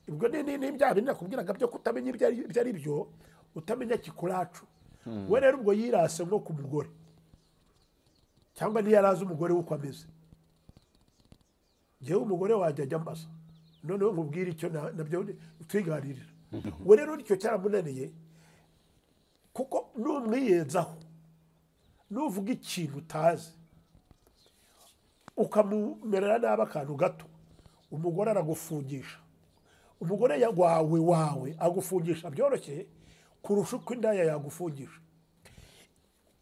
ubwo n'ibyaha binini nakubwiraga byo kutamenya ibyo ari byo utamenya kikuracu we rero ubwo yirase nko ku mugore cyangwa niyo yari azi umugore we uko ameze ngewe umugore wajya ajya ambaza noneho nkubwire icyo nabyo twiganirira we rero icyo cyaramunaniye kuko numwiyenzaho nuvuga ikintu utazi ukamumerera nabi akantu gato umugore aragufungisha umugore wawe wawe agufungisha byoroshye kurusha uko indaya yagufungisha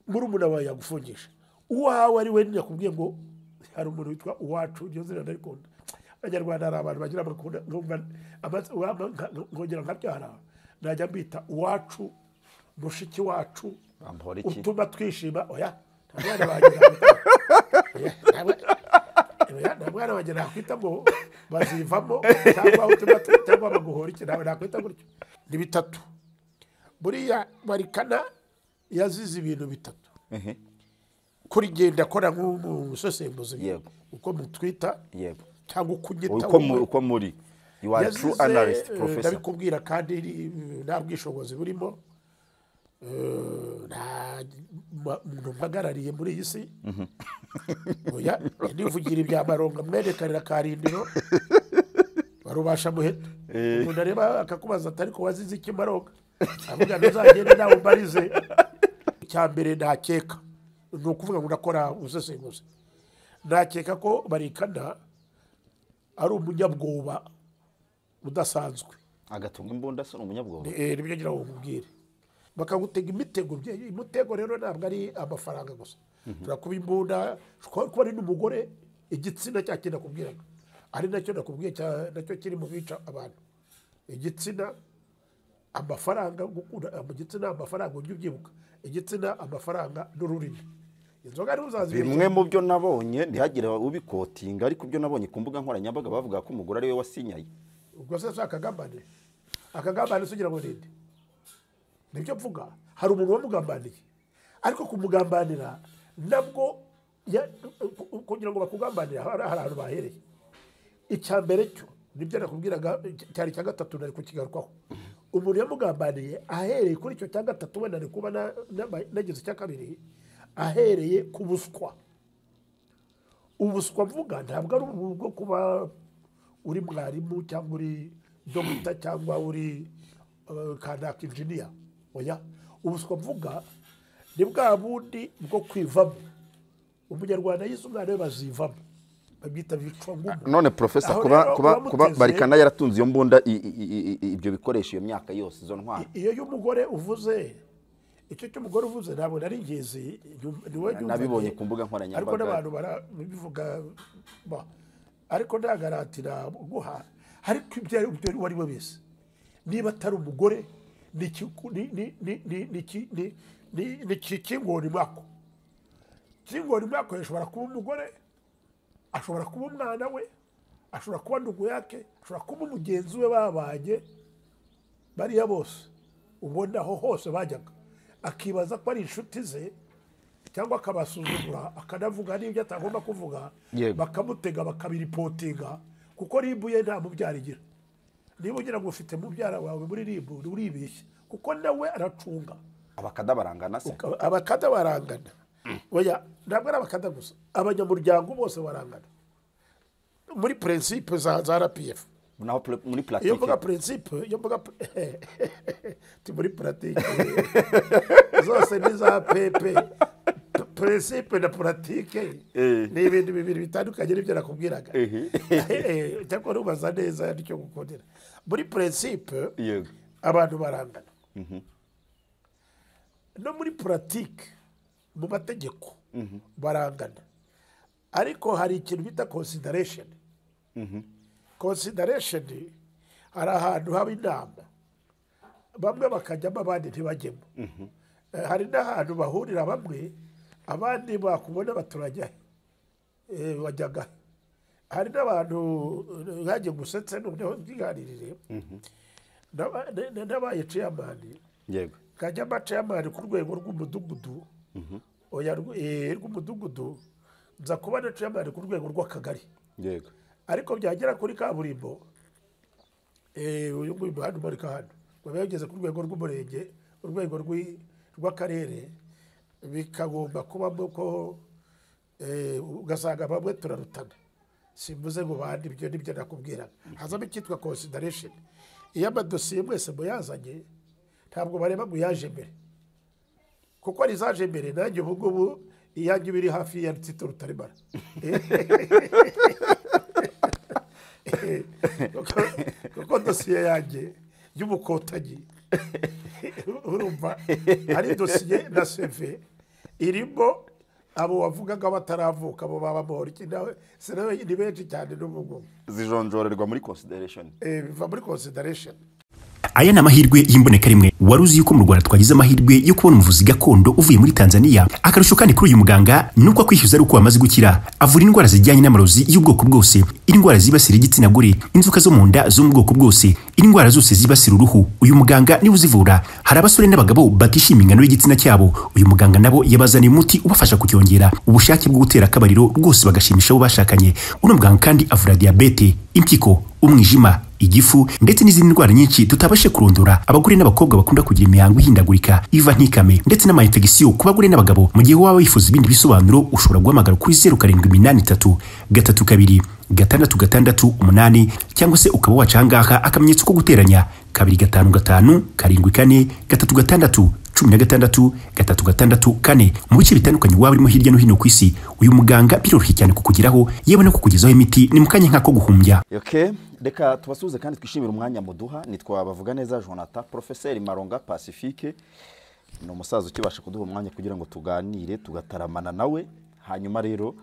murumuna wawe yagufungisha uwawe ari we yakubwiye ngo hari umuntu witwa uwacu iryo zina ndarikunda abanyarwanda hari abantu bagira amakunda nkongera nkabyara najya mbita uwacu mushiki wacu Bampora iki? utuma twishima oya nta mwana wagira Oya, nta mwana- oya, nta mwana wagira nakwita ngo bazivamo cyangwa utuma tu- cyangwa baguhora iki nawe nakwita gutyo ni bitatu buriya barikana yazize ibintu bitatu Ehe, kurigenda akora nk'umusesenguzi Yego. uko mutwita yego cyangwa uko unyita uko mu- wowe. uko muri you are true Yazize, analyst eh, professor ndabikubwira kandi ni- nta bwishobozi burimo Eh, nta ma- muntu mpagarariye muri iyi si oya nivugira ibya maronga mwerekanira karindiro barubasha muheta umuntu areba akakubaza atari ko wazize iki maronga avuga ntuzagende nawe umbarize icya mbere ntakeka ni ukuvuga ngo ndakora ubusesenguzi nakeka ko barikana ari umunyabwoba udasanzwe agatunga imbunda se ni umunyabwoba Eh, nibyo ngira ngo nkubwire bakagutega imitego bye- umutego rero ntabwo ari amafaranga gusa ushobora kuba imbunda ushobora kuba ari n'umugore igitsina cya kintu nakubwiraga ari nacyo nakubwiye cya- nacyo kiri mu bica abantu igitsina amafaranga gukunda mu gitsina amafaranga ujye ubyibuka igitsina amafaranga n'ururimi inzoga niho uzazibeshya bimwe mu byo nabonye ntihagire ubikotinga ariko ibyo nabonye ku mbuga nkoranyambaga bavuga ko umugore ariwe wasinyaye ubwo se si akagambane akagambane se ugira ngo ninde nibyo mvuga hari umuntu wamugambaniye ariko kumugambanira nabwo ya- kugira ngo bakugambanire hari hari ahantu bahereye icya mbere cyo nibyo nakubwiraga cy- cyari icya gatatu nari kukigarukaho umuntu yamugambaniye ahereye kuri icyo cya gatatu wenda ari kuba na- na- nagize icya kabiri ahereye ku buswa ubuswa mvuga ntabwo ari ubu bwo kuba uri mwarimu cyangwa uri dogita cyangwa uri eh, kanaka injiniya oya ubuswa mvuga ni bwa bundi bwo kwivamo umunyarwanda yize umwana we bazivamo babwita bicwangumu none profesa Aho kuba rero kuba uramuteze- kuba barikana yaratunze iyo mbunda i- i- i- i- ibyo bikoresho iyo myaka yose izo ntwaro iyo y'umugore uvuze icyo cy'umugore uvuze ntabwo nari ngizi ni wowe nyumva- nabibonye ku mbuga ariko nkoranyambaga n'abantu barabivuga ba ariko nta garanti naguha ariko ibyo ari byo uwo ari we wese niba atari umugore ni ikiku- ni- ni- ni- ni- ni ki- ni- ni- ni ki- kingoni mwako kingoni mwako ashobora kuba umugore ashobora kuba umwana we ashobora kuba ndugu yake ashobora kuba umugenzi we babanye bariya bose ubona aho hose bajyaga akibaza ko ari inshuti ze cyangwa akabasuzugura akanavuga n'ibyo atagomba kuvuga Yego. bakamutega bakabiripotinga kuko ribu ye nta mubyara igira niba ugira ngo ufite mubyara wawe muri ribu uribeshya kuko nawe aracunga abakada barangana se Uka- abakada barangana oya ntabwo ari abakada gusa abanyamuryango bose barangana muri prinsipe za za rpf naho pla- muri iyo mvuga pulatike prinsipe iyo mvuga pr- ti muri puratike zose ni za pepe P- prinsipe na puratike Eh. ni ibintu bibiri bitandukanye n'ibyo nakubwiraga Ehe. Eh, cyangwa nubaza neza nicyo gukundira muri prinsipe yego abantu barangana no muri puratike mu mategeko barangana ariko hari ikintu bita konsidaresheni konsidaresheni hari ahantu haba inama bamwe bakajyamo abandi ntibajyemo Eh, hari n'ahantu bahurira bamwe abandi bakubona baturajya he? Eh, bajyaga he? hari n'abantu eh, nkanjye gusetse noneho mbiganirire Naba- na- na- nabaye ceyamani yego nkajya mba ceyamani ku rwego rw'umudugudu oya rw- eh, rw'umudugudu nza kuba na ceyamani ku rwego rw'akagari yego ariko byagera kuri kaburimbo Eh, uyu nguyu umuhanda umanuka hano baba yageze ku rwego rw'umurenge urwego rw'i- rw'akarere bikagomba kubamo ko eh, ugasanga bamwe turarutana simvuze ngo bande ibyo nibyo nakubwiraga hazamo icyitwa consideration iyo amadosiye mwese muyazanye ntabwo bareba ngo yaje mbere kuko ari zaje mbere nanjye ubu ngubu iyanjye iba iri hafi ya tito rutarimara kuko kuko dosiye yanjye y'ubukotanyi urumva ari dosiye na seve irimo abo wavugaga bataravuka abo baba boriki nawe si nawe ni benshi cyane n'ubu ngubu zijonjorerwa muri consideration Eh, biva muri consideration aya ni amahirwe y'imboneka rimwe wari uzi yuko mu rwanda twagize amahirwe yo kubona umuvuzi gakondo uvuye muri tanzania akarusho kandi kuri uyu muganga ni uko akwishyuza ari uko wamaze gukira avura indwara zijyanye n'amarozi y'ubwoko bwose indwara zibasira igitsina gore inzoka zo mu nda zo mu bwoko bwose indwara zose zibasira uruhu uyu muganga niwe uzivura hari abasore n'abagabo batishimiye ingano y'igitsina cyabo uyu muganga nabo yabazaniye umuti ubafasha kucyongera ubushake bwo gutera akabariro rwose bagashimisha abo bashakanye uno muganga kandi avura diyabete impyiko umwijima igifu ndetse n'izindi ndwara nyinshi tutabashe kurondora abagore n'abakobwa bakunda kugira imihango ihindagurika iva ntikame ndetse n'amayinfegisiyo ku bagore n'abagabo mu gihe waba wifuza ibindi bisobanuro ushobora guhamagara kuri zeru karindwi iminani itatu gatatu kabiri gatandatu gatandatu umunani cyangwa se ukaba waca ahangaha akamenyetso ko guteranya kabiri gatanu gatanu karindwi kane gatatu gatandatu cumi na gatandatu gatatu gatandatu kane mu bice bitandukanye waba urimo hirya no hino ku isi uyu muganga biroroshye cyane kukugeraho yewe no kukugezaho imiti ni mu kanya nk'ako guhumbya ok reka tubasuhuze kandi twishimire umwanya muduha nitwa bavuga neza jonathan porofeseri maronga pacifique ni umusaza ukibasha kuduha umwanya kugira ngo tuganire tugataramana nawe hanyuma rero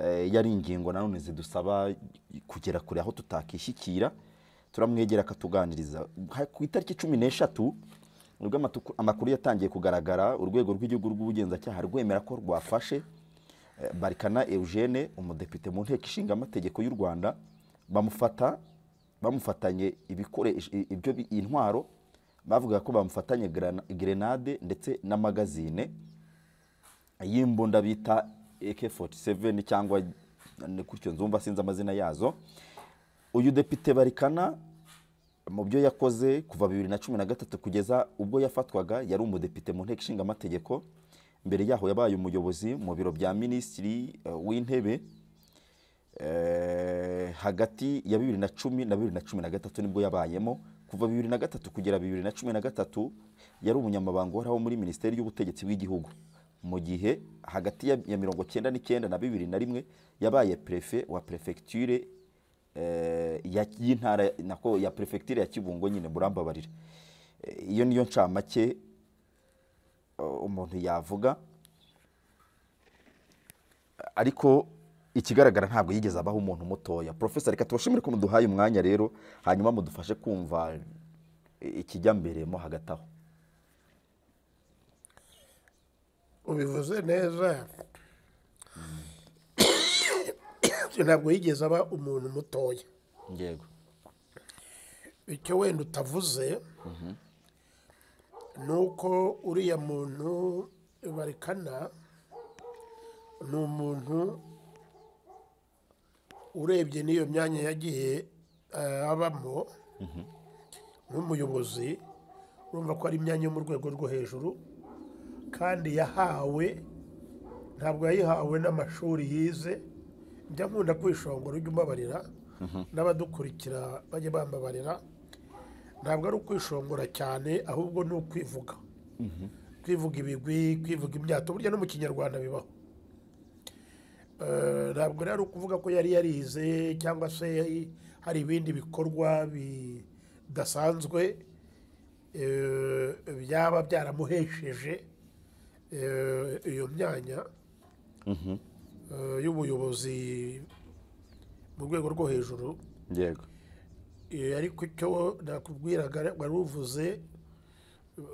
eh, yari ingingo nanone zidusaba kugera kure aho tutakishyikira turamwegera akatuganiriza Ha- ku itariki cumi n'eshatu nibwo amatuku- amakuru yatangiye kugaragara urwego rw'igihugu rw'ubugenzacyaha rwemera ko rwafashe Eh, barikana eugene umudepite mu nteko ishinga amategeko y'u rwanda bamufata bamufatanye ibikoresho i- ibyo bi- intwaro bavuga ko bamufatanye grana- grenade ndetse na magazine y'imbunda bita AK47 cyangwa ni gutyo nzumva sinzi amazina yazo uyu depite barikana mu byo yakoze kuva bibiri na cumi na gatatu kugeza ubwo yafatwaga yari umudepite mu nteko ishinga amategeko mbere yaho yabaye umuyobozi mu biro bya minisitiri eh, w'intebe Eh, hagati ya bibiri na cumi na bibiri na cumi na gatatu nibwo yabayemo kuva bibiri na gatatu kugera bibiri na cumi na gatatu yari umunyamabanga uhoraho muri minisiteri y'ubutegetsi bw'igihugu mu gihe hagati ya- ya mirongo cyenda n'icyenda na bibiri na rimwe yabaye perefe wa perefegiture eh, ya- y'intara nako ya perefegiture ya kibungo nyine murambabarira Eh, iyo niyo ncamake eh, umuntu yavuga ariko ikigaragara ntabwo yigeze abaho umuntu mutoya porofesa reka tubashimire ko muduhaye umwanya rero hanyuma mudufashe kumva ikijya mbere mo hagati aho ubivuze neza ntabwo yigeze aba umuntu mutoya yego icyo wenda utavuze ni uko uriya muntu barikana ni umuntu urebye n'iyo myanya yagiye eh, abamo nk'umuyobozi urumva ko ari imyanya yo mu rwego rwo hejuru kandi yahawe ntabwo yayihawe n'amashuri yize njya nkunda kwishongora ujye ubabarira n'abadukurikira bajye bambabarira ntabwo ari ukwishongora cyane ahubwo ni ukwivuga kwivuga ibigwi kwivuga imyato burya no mu kinyarwanda bibaho Eh, ntabwo rero ari ukuvuga ko yari yarize cyangwa se hari ibindi bikorwa bidasanzwe eh, byaba byaramuhesheje eh, iyo myanya eh, y'ubuyobozi mu rwego rwo hejuru yego Eh, ariko icyo nakubwiraga wari uvuze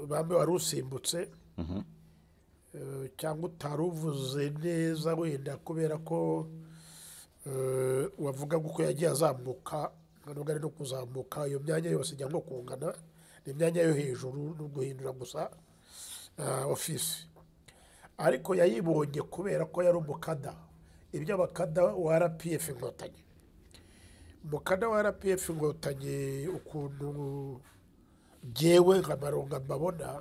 bamwe wari usimbutse Eh, cyangwa utari uvuze neza wenda kubera ko eh, wavugaga uko yagiye azamuka ntabwo ari no kuzamuka iyo myanya yose ijya nko kungana ni imyanya yo hejuru no guhindura gusa eh, ofisi ariko yayibonye kubera ko yari umukada ibyo abakada wa rpf inkotanyi umukanda wa rpf inkotanyi ukuntu byewe nka maronga mbabona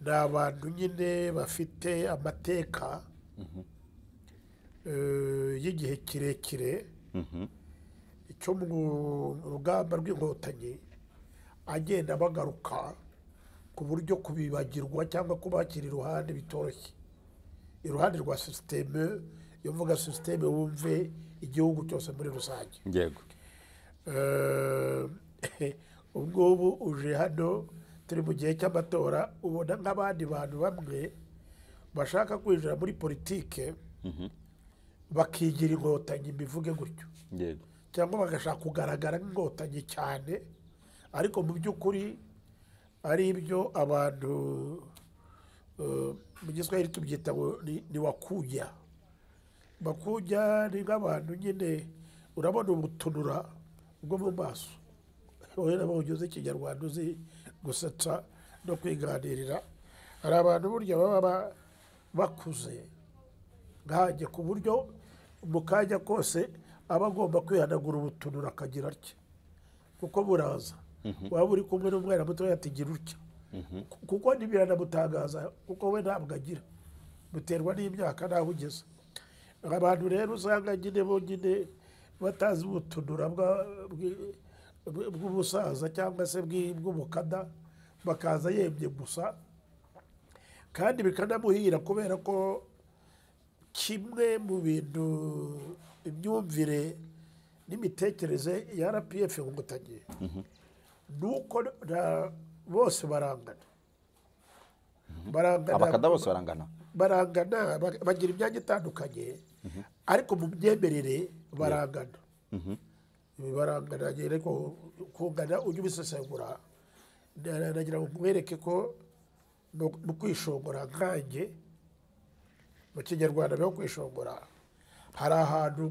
ni abantu nyine bafite amateka eh, y'igihe kirekire icyo mu rugamba rw'inkotanyi agenda bagaruka ku buryo kubibagirwa cyangwa kubakira iruhande bitoroshye iruhande rwa sisiteme iyo mvuga sisiteme wumve igihugu cyose muri rusange yego Eh, ubu ngubu uje hano turi mu gihe cy'amatora ubona nk'abandi bantu bamwe bashaka kwinjira muri politike bakigira inkotanyi mbivuge gutyo yego cyangwa bagashaka kugaragara nk'inkotanyi cyane ariko mu by'ukuri ari ibyo abantu eh, mu giswahili tubyita ngo ni- ni wakujya bakujya ni nk'abantu nyine urabona ubutunura bwo mu maso wowe nabo ugize ikinyarwanda uzi gusetsa no kwiganirira hari abantu burya baba ba- bakuze nkanjye ku buryo mu kanya kose aba agomba kwihanagura ubutunura akagira atya kuko buraza waba uri kumwe n'umwana mutoya ati gira utya kuko ntibiranamutangaza kuko we ntabwo agira biterwa n'imyaka n'aho ugeze abantu rero usanga nyine bonyine batazi ubutunura bwa- bwi- bw- bw'ubusaza cyangwa se bwi- bw'umukada bakaza yemye gusa kandi bikanamuhira kubera ko kimwe mu bintu imyumvire n'imitekerereze ya rpf inkotanyi ni uko na- bose barangana barangana abakada bose barangana barangana ba- bagira imyanya itandukanye ariko mu myemerere barangana Ibi barangana rero ko kungana ujye ubisesengura Na- nagira ngo nkwereke ko mu- mu kwishongora nkanjye mu kinyarwanda no kwishongora hari ahantu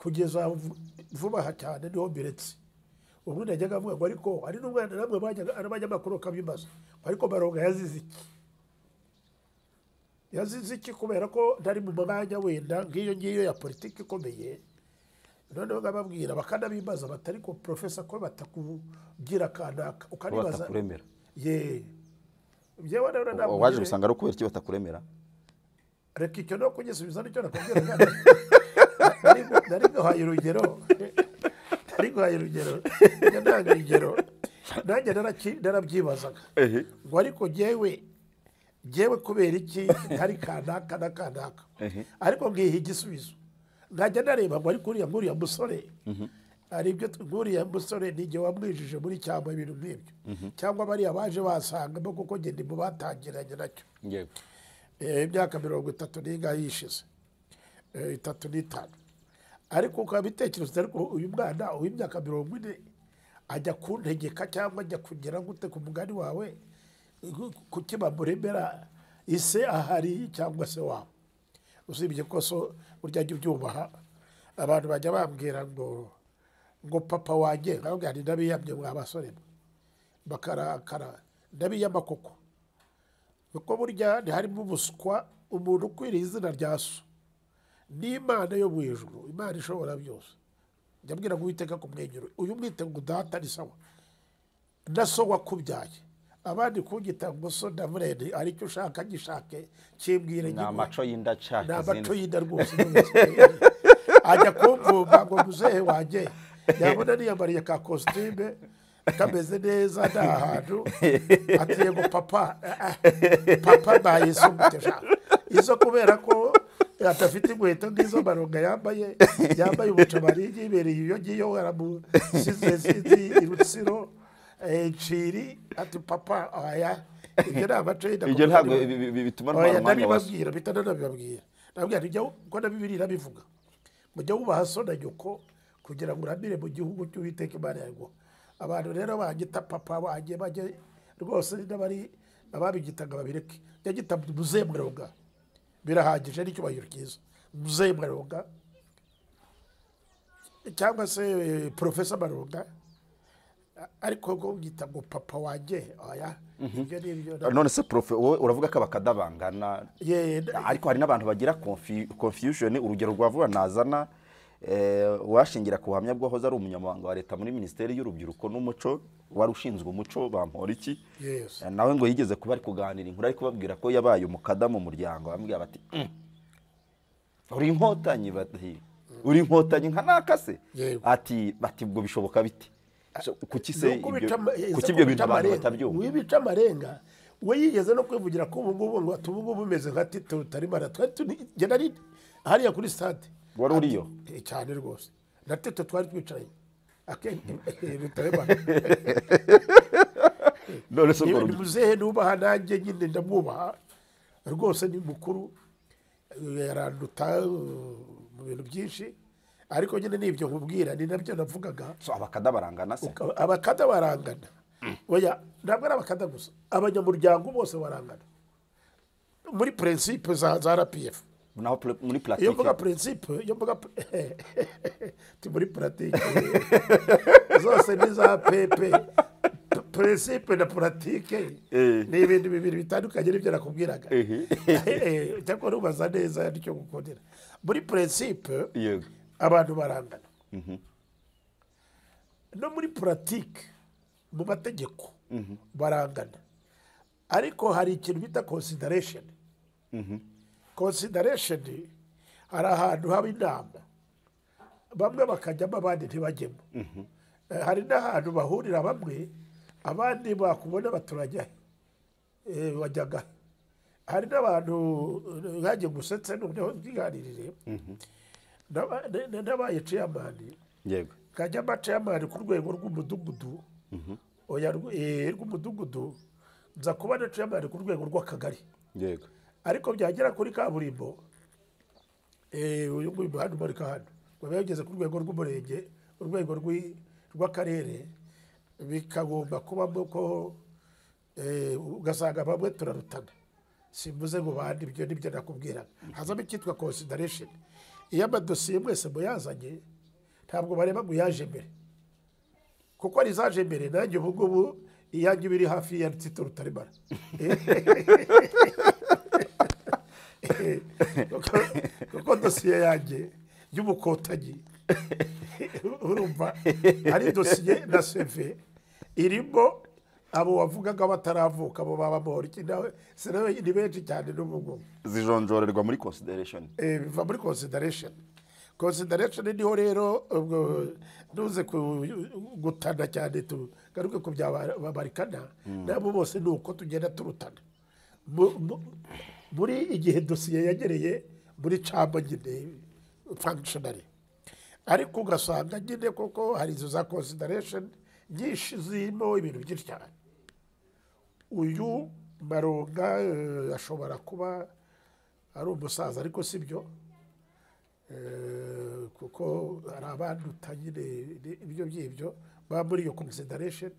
kugeza vu- vuba aha cyane niho mbiretse ubundi najyaga avuga ngo ariko hari n'umwana namwe bajyaga n'abanyamakuru bakabibaza ariko baronga yazize iki yazize iki kubera ko ntari mu mwanya wenda nk'iyo ngiyo ya politiki ikomeye noneho nkababwira bakanabibaza bati ariko porofesa ko batakugira akanaka ko ukanibaza batakuremera ye njyewe rero Uwo nakugira- waje gusanga ari ukubera iki batakuremera reka icyo no kugisubiza nicyo nakubwira ntabwo. Nari- nari guhaye urugero nari guhaye urugero njya ntanga urugero nanjye naraki- narabyibazaga ehe ngo ariko jyewe jyewe kubera iki hari kanaka na kanaka Ehe. ariko ngiha igisubizo nkajya nareba ngo ariko uriya nk'uriya musore hari ibyo tu- nk'uriya musore ni igihe wamwijije muri cyangwa ibintu nk'ibyo cyangwa bariya baje basangamo kuko njye ndi mu batangiranye nacyo yego Eh, imyaka mirongo itatu n'ingahe yishize Eh, itatu n'itanu ariko ukaba bitekereza ariko uyu mwana w'imyaka mirongo ine ajya kuntegeka cyangwa ajya kugera gute ku mugani wawe kukiba muremera ise ahari cyangwa se waba usibye ko so burya jya ubyubaha abantu bajya bambwira ngo ngo papa wanjye nkabwira nti ndabiyamye mwa basore mwe bakarakara ndabiyama koko kuko burya ntiharimo ubuswa umuntu ukwiriye izina rya so n'imana yo mu ijuru imana ishobora byose ndabwira ngo uwiteka kumwenyura uyu mwite ngo data ni sawa na so wakubyaye abandi kugita ngo so na murene aricyo ushaka gishake kimbwire ni nyine amaco y'indaca ni amaco izindi- y'inda rwose ajya kumvuga ngo muzehe wanjye yabona niyambariye ka kositime kameze neza nta hantu atiye ngo papa ah, ah, papa nayisumbuteja izo kubera ko adafite inkweto nk'izo maronga yambaye yambaye ubucabari yibereye iyo ngiyo waramusize sinzi irutsiro eh, nciri ati papa aya ibyo ni amaco y'inda ibyo ntabwo kuko- bi- bi- bi- bituma ntwara oya umwanya wa so ndabibabwira mpita ndanabibabwira ndababwira nti jya uko na bibiri irabivuga ngo jya wubaha so na nyoko kugira ngo uramire mu gihugu cy'uwiteka imana yarwo abantu rero banyita papa banjye bajye rwose n'abari ababigitaga babireke jya gita muzehe mwaronga birahagije n'icyubahiro cyiza muzehe mwaronga cyangwa se eh, profesa maronga ariko ngo ngita ngo papa wanjye oya ibyo ni ibyo none se profe wowe uravuga ko abakada bangana Ye- ariko hari n'abantu bagira confu- confusion urugero rwa vuba nazana eh, uwashingira ku buhamya bw'uwahoze ari umunyamabanga wa leta muri minisiteri y'urubyiruko n'umuco wari ushinzwe umuco bamporiki Yes. nawe ngo yigeze kuba ari kuganira inkuru ari kubabwira ko yabaye umukada mu muryango bamubwira bati "Mm, uri inkotanyi bati uri inkotanyi nka nakase Yego. ati bati ubwo bishoboka bite So, kuki se Nuko ibyo- bica ama- kuki yeza ibyo ko bintu bica abantu amarenga. batabyumva Wibica amarenga we yigeze no kwivugira ko ubu ngubu ngo ati ubu ngubu umeze nka tito rutarimana twari turi njye nari hariya kuri stade wari uriyo Eh, cyane rwose na tito twari twicaranye akenshi rutarimana none se urwo niba ni rubyiruko muzehe nubaha nanjye nyine ndamwubaha rwose ni mukuru eh, yaranduta eh, mu bintu byinshi ariko nyine ni ibyo nkubwira ni nabyo navugaga so abakada barangana se Uka- abakada barangana oya ntabwo ari abakada gusa abanyamuryango bose barangana muri prinsipe za, za rpf naho pl- muri iyo mvuga pulatike prinsipe iyo mvuga pr- ti muri puratike zose ni za pepe P- prinsipe na puratike Eh. ni ibintu bibiri bitandukanye n'ibyo nakubwiraga Ehe. Eh, cyangwa nubaza neza nicyo gukundira muri prinsipe yego abantu barangana no muri puratike mu mategeko barangana ariko hari ikintu bita konsidaresheni konsidaresheni hari ahantu haba inama bamwe bakajyamo abandi ntibajyemo Eh, hari n'ahantu bahurira bamwe abandi bakubona baturajya he? Eh, bajyaga he? hari n'abantu eh, nkanjye gusetse noneho bwiganirire Naba- na- na- nabaye ceyamani yego kajya amaceyamani ku rwego rw'umudugudu oya rw- eh, rw'umudugudu nza kuba na ceyamani ku rwego rw'akagari yego ariko byagera kuri kaburimbo eh, uyu nguyu muhanda umanuka hano baba yageze ku rwego rw'umurenge urwego rw'i- rw'akarere bikagomba kubamo ko eh, ugasanga bamwe turarutana simbuze ngo bandi ibyo nibyo nakubwiraga hazamo icyitwa consideration iyo amadosiye mwese muyazanye ntabwo bareba ngo uyaje mbere kuko hari izaje mbere nanjye ubu ngubu iyanjye iba iri hafi ya tito rutaremara Kuko- kuko dosiye yanjye y'ubukotanyi urumva ari dosiye na seve irimo abo wavugaga bataravuka abo baba boriki nawe si nawe ni benshi cyane n'ubu ngubu zijonjorerwa muri consideration Eh, biva muri consideration consideration niho rero ubwo ntuze ku- gutana cyane tugaruke ku bya ba- babarikana nabo bose ni uko tugenda turutana Mu- mu- muri igihe dosiye yagereye muri camba nyine functionary ariko ugasanga nyine koko hari izo za consideration nyinshi zirimo ibintu byinshi cyane uyu maronga eh, ashobora kuba ari umusaza ariko si byo Eh, kuko hari abanduta nyine ni- ibyo by'ibyo baba muri iyo consideration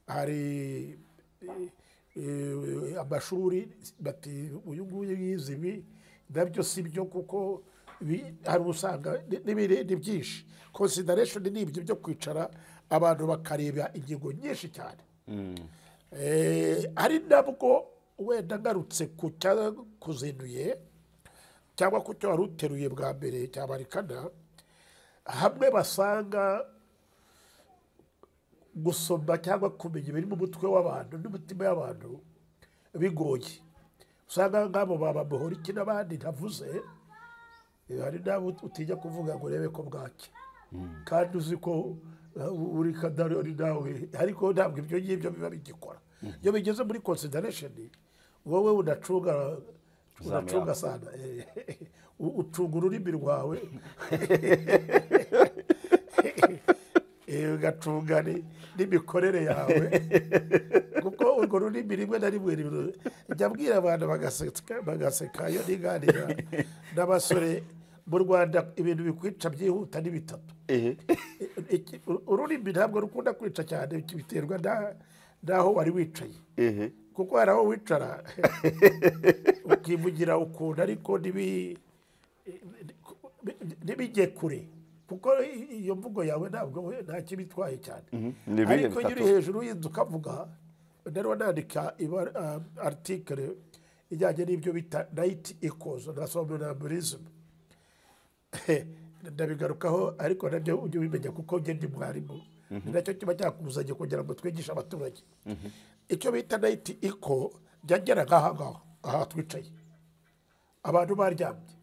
hari eh, eh, amashuri bati uyu nguyu yize ibi nabyo si byo kuko bi- hari usanga ni- n'ibiri- ni byinshi consideration ni ibyo byo kwicara abantu bakareba ingingo nyinshi cyane Eh, ari nabwo wenda ngarutse ku cyakuzinduye cyangwa ku cyo wari uteruye bwa mbere cyabarikana hamwe basanga gusoma cyangwa kumenya ibiri mu mutwe w'abantu n'imitima y'abantu bigoye usanga nk'abo baba muhoriki n'abandi ntavuze eh, hari n'abo utinya kuvuga ngo urebe ko bwacya kandi uzi ko uh, uri kadari ari nawe ariko ntabwo ibyo ngibyo biba bigikora iyo bigeze muri consideration wowe unacunga unacunga sana eh, u- ucunga ururimi rwawe Eh, ugacunga ni- n'imikorere yawe kuko urwo rurimi rimwe na rimwe riru- njya mbwira abantu bagaseka bagaseka iyo niganira n'abasore mu rwanda ibintu bikwica byihuta ni bitatu ehe Iki- ururimi ntabwo rukunda kwica cyane iki biterwa na- n'aho wari wicaye ehe kuko hari aho wicara ukivugira ukuntu ariko ntibi- ntibijye kure kuko i- iyo mvugo yawe ntabwo we- nta kibitwaye cyane Ni ibihe ariko iyo uri bitatu? hejuru y'inzu ukavuga nariho nandika iba- ah, article ijyanye n'ibyo bita nayiti ikozo na somnambulism ndabigarukaho ariko nabyo ujye ubimenya kuko njye ndi mwarimu ni nacyo kiba cyakuzanye kugira ngo twigishe abaturage icyo bita nayiti iko byageraga aha ngaha aha twicaye abantu baryamye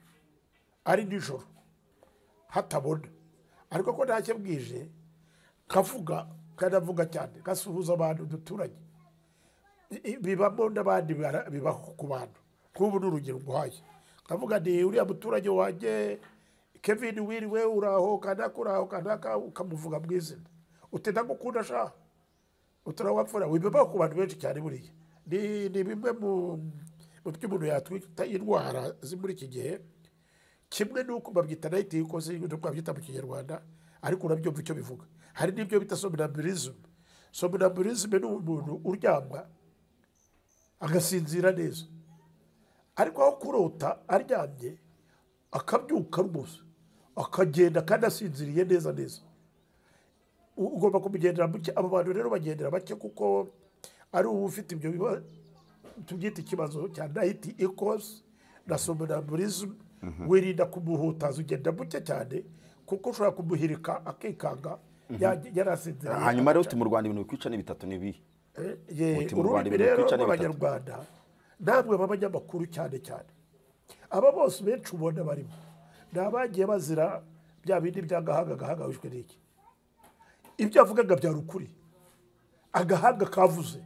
ari nijoro hatabona ariko ko ntacyo bwije kavuga kanavuga cyane gasuhuza abantu duturanye I- bibamo n'abandi bara- bibaho ku bantu nk'ubu ni urugero nguhaye kavuga ni uriya muturage wanjye kevin wiriwe uraho kanaka uraho kanaka ukamuvuga mu izina uti ndagukunda shaha utura wapfura bibaho ku bantu benshi cyane buriya ni ni bimwe mu mu byo umuntu yatwita indwara ziri muri iki gihe kimwe n'uko babyita nayiti yuko zirimo babyita mu kinyarwanda ariko urabyumva icyo bivuga hari n'ibyo bita sominambulism sominambulism ni umuntu uryamwa agasinzira neza ariko aho kurota aryamye akabyuka rwose akagenda kandi asinziriye neza neza U- ugomba kumugendera muke abo bantu rero bagendera bake kuko ari uba ufite ibyo biba- tubyita ikibazo cya nayiti ikosi na sominambulism wirinda kumuhutaza ugenda muke cyane kuko ushobora kumuhirika akikanga ya- yarasinziriye hanyuma rero uti mu rwanda ibintu bikwica ni bitatu ni bihe ye Muti mu Rwanda ururimi ibintu rero twica ni rw'abanyarwanda namwe b'abanyamakuru cyane cyane aba bose benshi ubona barimo ni abagiye bazira bya bindi by'agahanga agahanga wishwe n'iki ibyo avugaga byari ukuri agahanga kavuze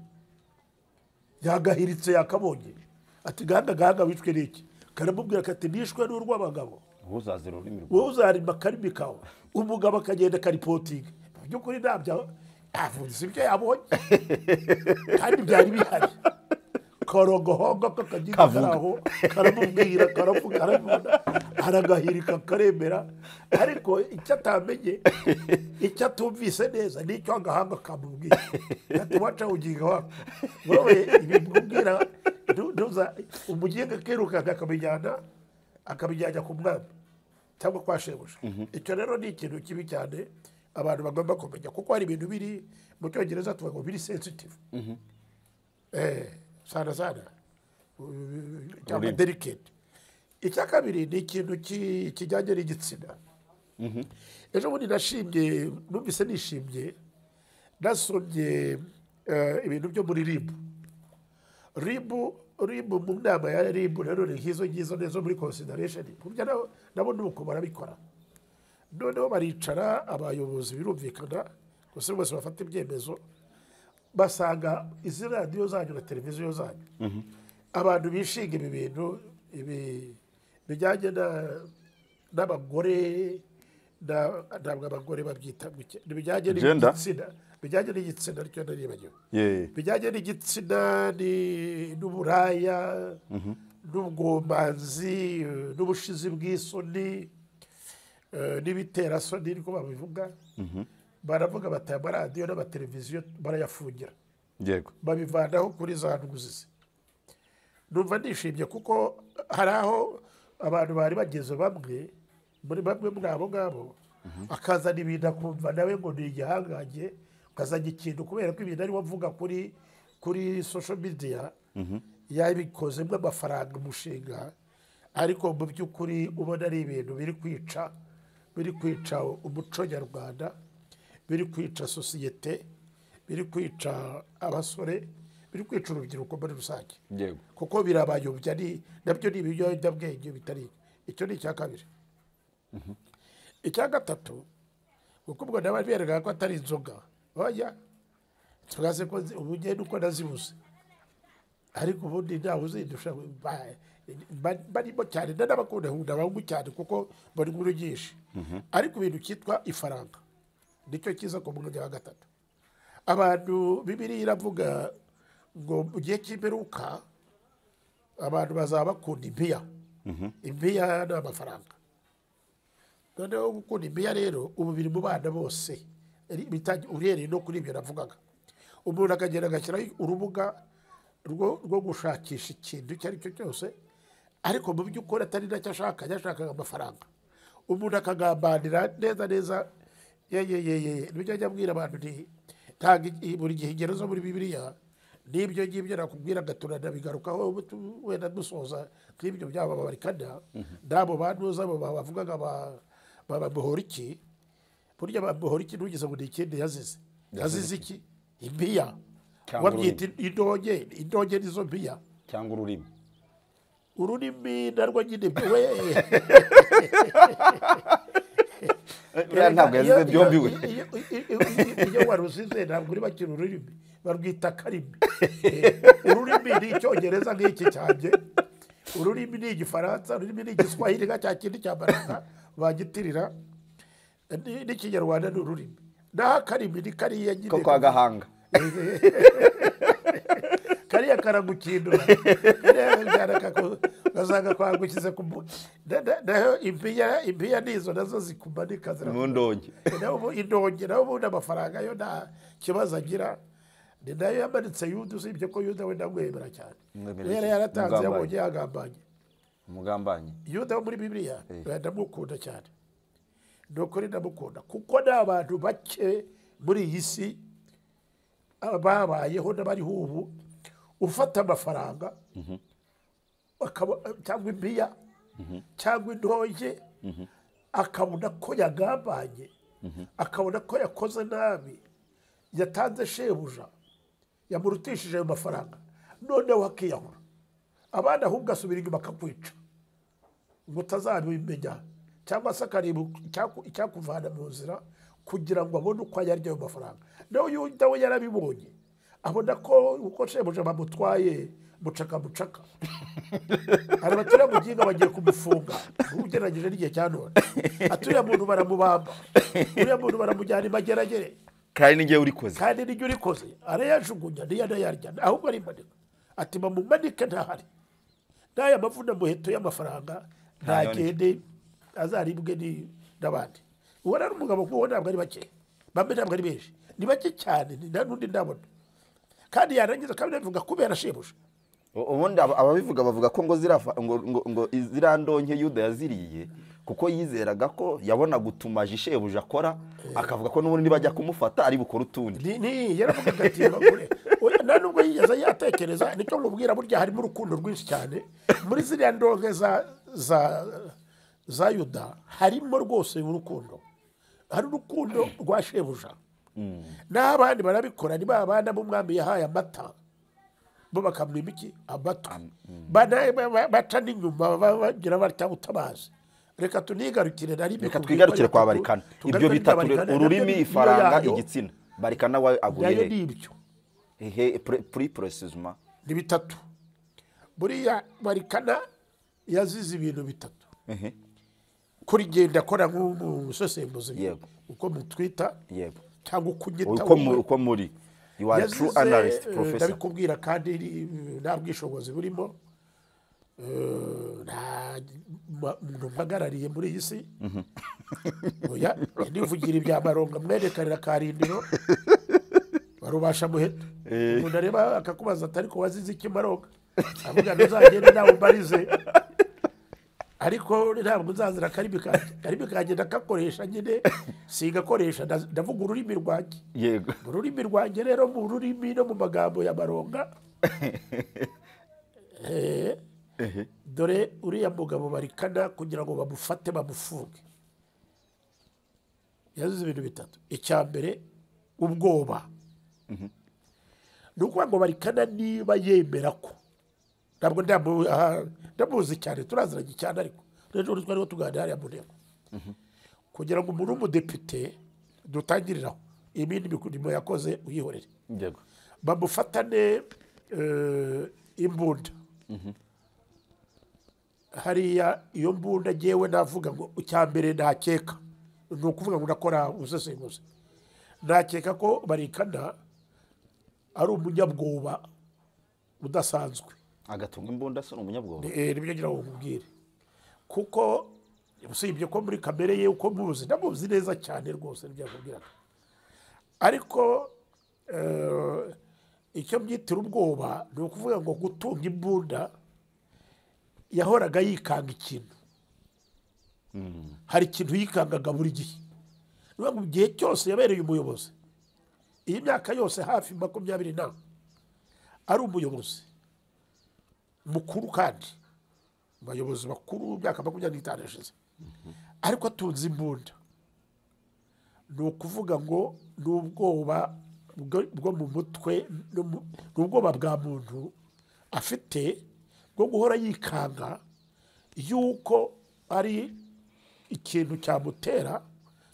yagahiritse yakabonye ati gahanga gahanga wishwe n'iki karamubwira kati nishwe n'urw'abagabo wowe uzazira ururimi rwawe wowe uzarima akarimi kawe umugabo akagenda akaripotinga mu by'ukuri ntabyo avunitse ibyo yabonye kandi byari bihari karongohongo kakagenda Kavuga. karaho karamubwira karavuga karabibona aragahirika karemera ariko icyo atamenye icyo atumvise neza nicyo agahanga kamubwira ati waca uginga wako wowe ibimubwira ntu- ntuza umuginga akirukanka akabijyana akabijyana ku mwami cyangwa kwa shebuja icyo rero ni ikintu kibi cyane abantu bagomba kumenya kuko hari ibintu biri mu cyongereza tuvuga ngo biri sensitive Eh, sana sana Uh, cyangwa Ururimi. delicate icya kabiri ni ikintu ki- kijyanye n'igitsina ejo bundi nashimye numvise nishimye nasomye eh, ibintu byo muri ribu ribu ribu mu nama ya ribu rero ni nk'izo ngizo neza muri consideration kubyo nabo nabo ni uko barabikora noneho baricara abayobozi birumvikana gusa bose bafata ibyemezo basanga izi radiyo zanyu na televiziyo zanyu abantu bishinga ibi bintu ibi bijyanye na- n'abagore na- ntabwo abagore babyita gutya. Ni bijyanye Gender? n'igitsina bijyanye n'igitsina ryo naribagiwe Ye. bijyanye n'igitsina ni- n'uburaya n'ubwomanzi eh, n'ubushizi bw'isoni eh, n'ibiterasoni niko babivuga baravuga bati amaradiyo n'amateleviziyo barayafungira yego babivanaho kuri za ntuguzizi numva nishimye kuko hari aho abantu bari bageze bamwe muri bamwe muri abo ngabo akazana ibintu akumva nawe ngo ni igihangange ukazana ikintu kubera ko ibintu ariwe avuga kuri kuri social media yabikozemo amafaranga umushinga ariko mu by'ukuri ubona ari ibintu biri kwica biri kwica umuco nyarwanda biri kwica sosiyete biri kwica abasore biri kwica urubyiruko muri rusange yego kuko birabayobya ni nabyo ni ibiyobyabwenge bitari icyo ni icya kabiri icya gatatu kuko ubwo naba berekaga ko atari inzoga bajya tubaze ko zi- ubu ngenda uko nazibuze ariko ubundi ntawe uzindusha ba- ba- barimo cyane na n'abakundahunda bangu cyane kuko mbona inkuru nyinshi ariko ibintu cyitwa ifaranga nicyo kiza ku mwanya wa gatatu abantu bibiri iravuga ngo mu gihe cy'imperuka abantu bazaba bakunda impiya impiya ni amafaranga noneho gukunda impiya rero ubu biri mu bana bose ari- bita- uhereye no kuri ibyo navugaga umuntu akagenda agashyiraho urubuga rwo rwo gushakisha ikintu icyo ari cyo cyose ariko mu by'ukuri atari nacyo ashaka yashakaga amafaranga umuntu akagambanira neza neza ye ye ye ye nibyo ajya abwira abantu nti ntabwo i- buri gihe ingero zo muri bibiliya n'ibyo ngibyo nakubwira gaturana bigarukaho ubu tu- wenda dusoza nk'ibyo by'abababarikana n'abo bantuza abo bavugaga ba- baba bohoriki burya ba bohoriki ntugeze ngo ni ikindi yazize yazize iki impiya Cyangwa wabyita idoge idoge nizo mpiya cyangwa ururimi ururimi narwo nyine we buriya ntabwo yazize byombi we iyo- iyo- iyo- iyo- iyo warusize ntabwo uri bakira ururimi barwita karimi ururimi ni icyongereza nk'iki cyanjye ururimi ni igifaransa ururimi ni igiswahili nka cya kindi cya baraka bagitirira Ni- n'ikinyarwanda ni ururimi naho akarimi ni kariya nyine ko kwa gahanga kariya karagukindura ugasanga kwagukize ku mu- na- na- naho impiya impiya nizo nazo zikumanika mu zirakumanika ndonge naho ubu indonke naho ubundi amafaranga yo nta kibazo agira ni nayo yamanitse yuda usibye ko yuda we ndamwemera cyane Mwemera yari iki? yaratanze Mugambanyi. yabonye yagambanye umugambanyi yuda wo muri bibiliya ndamukunda cyane ni ukuri ndamukunda kuko ni abantu bake muri iyi si babayeho n'abariho ubu ufata amafaranga akaba- cyangwa impiya cyangwa intoge akabona ko yagambanye akabona ko yakoze nabi yatanze shebuja yamurutishije ayo mafaranga noneho akiyahura abana ahubwo asubira inyuma akakwica ngo utazabimenya cyangwa se akareba icyaku- icyakuvana mu nzira kugira ngo abone uko yarya ayo mafaranga nawe yuda we yarabibonye abona ko uko shebuja bamutwaye bucaka bucaka arabaturiye mu gihinga bagiye kumufunga ugereranyije n'igihe cya none aturiye muntu baramubamba uriya muntu baramujyana imageragere kandi ni ngewe urikoze kandi n'ibyo urikoze arayajugunya niyo anayarya ahubwo arimanika ati bamumanike ntahari n'aya mavuna muheto y'amafaranga ntagende azaribwe ni- n'abandi uwo ari umugabo kuko ntabwo ari bake bamwe ntabwo ari benshi ni bake cyane ni nta n'undi ndabona kandi yarangiza kandi nabivuga kubera shebuja U- ubundi aba- ababivuga bavuga ko ngo zirafa ngo ngo ngo ziriya ndonke yuda yaziriye kuko yizeraga ko yabonaga utumaji shebuja akora akavuga ko n'ubundi bajya kumufata ari bukore utundi ni ni yaravugaga ati bagure Oya, nta nubwo yigeze yatekereza nicyo mubwira burya harimo urukundo rwinshi cyane muri ziriya ndonke za za za yuda harimo rwose urukundo hari urukundo rwa shebuja n'abandi barabikora ni ba bana b'umwami yahaye amata bo bakamwima iki amata Bana- ba- ba- baca n'inyuma ba- bagira batya utabazi reka tunigarukire na rimwe reka ku twigarukire bwikorere, kwa tu- barikana ibyo tugarukire bita kwa ture- Barikana, ururimi nabyo ni- niyo ifaranga yayo. igitsina barikana we nayo aguye ni ibyo he he puri puresizima ni bitatu buriya barikana yazize ibintu bitatu kuri ngenda akora nk'umusesenguzi Yego. uko mutwita yego cyangwa uko unyita uko mu- wowe. uko muri you are true Yazize, analyst eh, professor ndabikubwira kandi ni- nta bwishobozi burimo Eh, nta ma- muntu mpagarariye muri iyi si oya nivugira ibya maronga mwerekanira karindiro barubasha muheto umuntu areba akakubaza atari ko wazize iki maronga avuga ngo uzagende nawe umbarize ariko ntabwo nzazira akarimi kanjye akarimi kanjye ndakakoresha nyine singakoresha ndaz- ndavuga ururimi rwanjye yego mu rurimi rwanjye rero mu rurimi no mu magambo ya maronga Eh, dore uriya mugabo barikana kugira ngo bamufate bamufunge yazize ibintu bitatu icya mbere ubwoba ni ukuvuga ngo barikana niba yemera ko ntabwo ndamu- aha, ndamuzi cyane turaziranye cyane ariko rero twariho tuganira hariya mu nteko kugira ngo umuntu w'umudepite dutangiriraho ibindi mirimo yakoze uyihorere yego bamufatane eh, imbunda hariya iyo mbunda ngewe navuga ngo icya mbere nakeka ni ukuvuga ngo ndakora ubusesenguzi nakeka ko barikana ari umunyabwoba udasanzwe agatunga imbunda se ni umunyabwoba Eh, nibyo ngira ngo nkubwire kuko usibye ko muri kamere ye uko muzi ndamuzi neza cyane rwose nibyo yakubwiraga ariko eh, icyo byitira ubwoba ni ukuvuga ngo gutunga imbunda yahoraga yikanga ikintu hari ikintu yikangaga buri gihe Ni ukuvuga ngo mu gihe cyose yabereye umuyobozi iyi myaka yose hafi makumyabiri na ari umuyobozi mukuru kandi abayobozi bakuru mu myaka makumyabiri n'itanu yashize ariko atunze imbunda ni ukuvuga ngo ni ubwoba bwo- bwo mu mutwe no mu- ni ubwoba bwa muntu afite bwo guhora yikanga yuko ari ikintu cyamutera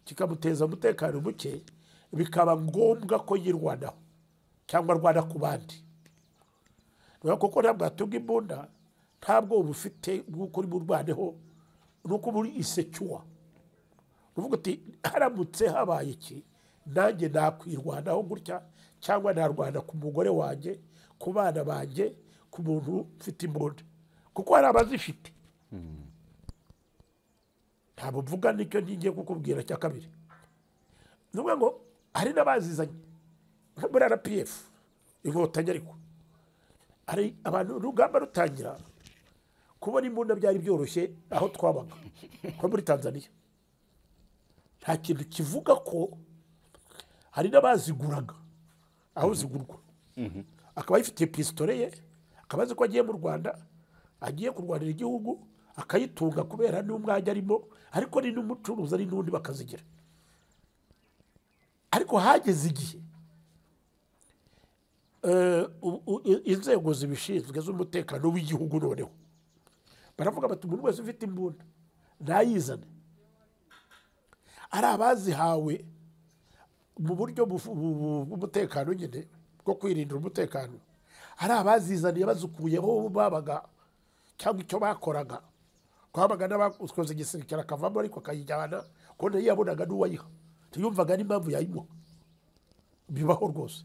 kikamuteza umutekano muke bikaba ngombwa ko yirwanaho cyangwa arwana ku bandi Rero kuko ntabwo hatunga imbunda nta bwoba ufite bw'uko uri burwaneho ni uko uba uri isecyuwa uvuga uti haramutse habaye iki nanjye nakwirwanaho gutya cyangwa narwana ku mugore wanjye ku bana banjye ku muntu ufite imbunda kuko hari abazifite ntabwo mvuga nicyo ngiye kukubwira cya kabiri ni ukuvuga ngo hari n'abazizanye nko muri rpf inkotanyi ariko hari abantu urugamba rutangira kubona imbunda byari byoroshye aho twabaga nko muri tanzania nta kintu kivuga ko hari n'abaziguraga aho zigurwa akaba yifitiye pisitore ye akaba azi ko agiye mu rwanda agiye kurwanira igihugu akayitunga kubera n'umwanya arimo ariko ni n'umucuruzi ari n'undi bakazigira ariko hageze igihe eh, u- u- i- inzego zibishinzwe z'umutekano w'igihugu noneho baravuga bati umuntu wese ufite imbunda ntayizane ari abazihawe mu buryo bufu- bu- bu- bw'umutekano nyine bwo kwirindira umutekano hari abazizaniye bazikuyeho babaga cyangwa icyo bakoraga twabaga n'abakoze igisirikare akavamo ariko akayijyana ko nayo yabonaga n'uwayiha ntiyumvaga n'impamvu yayimuha bibaho rwose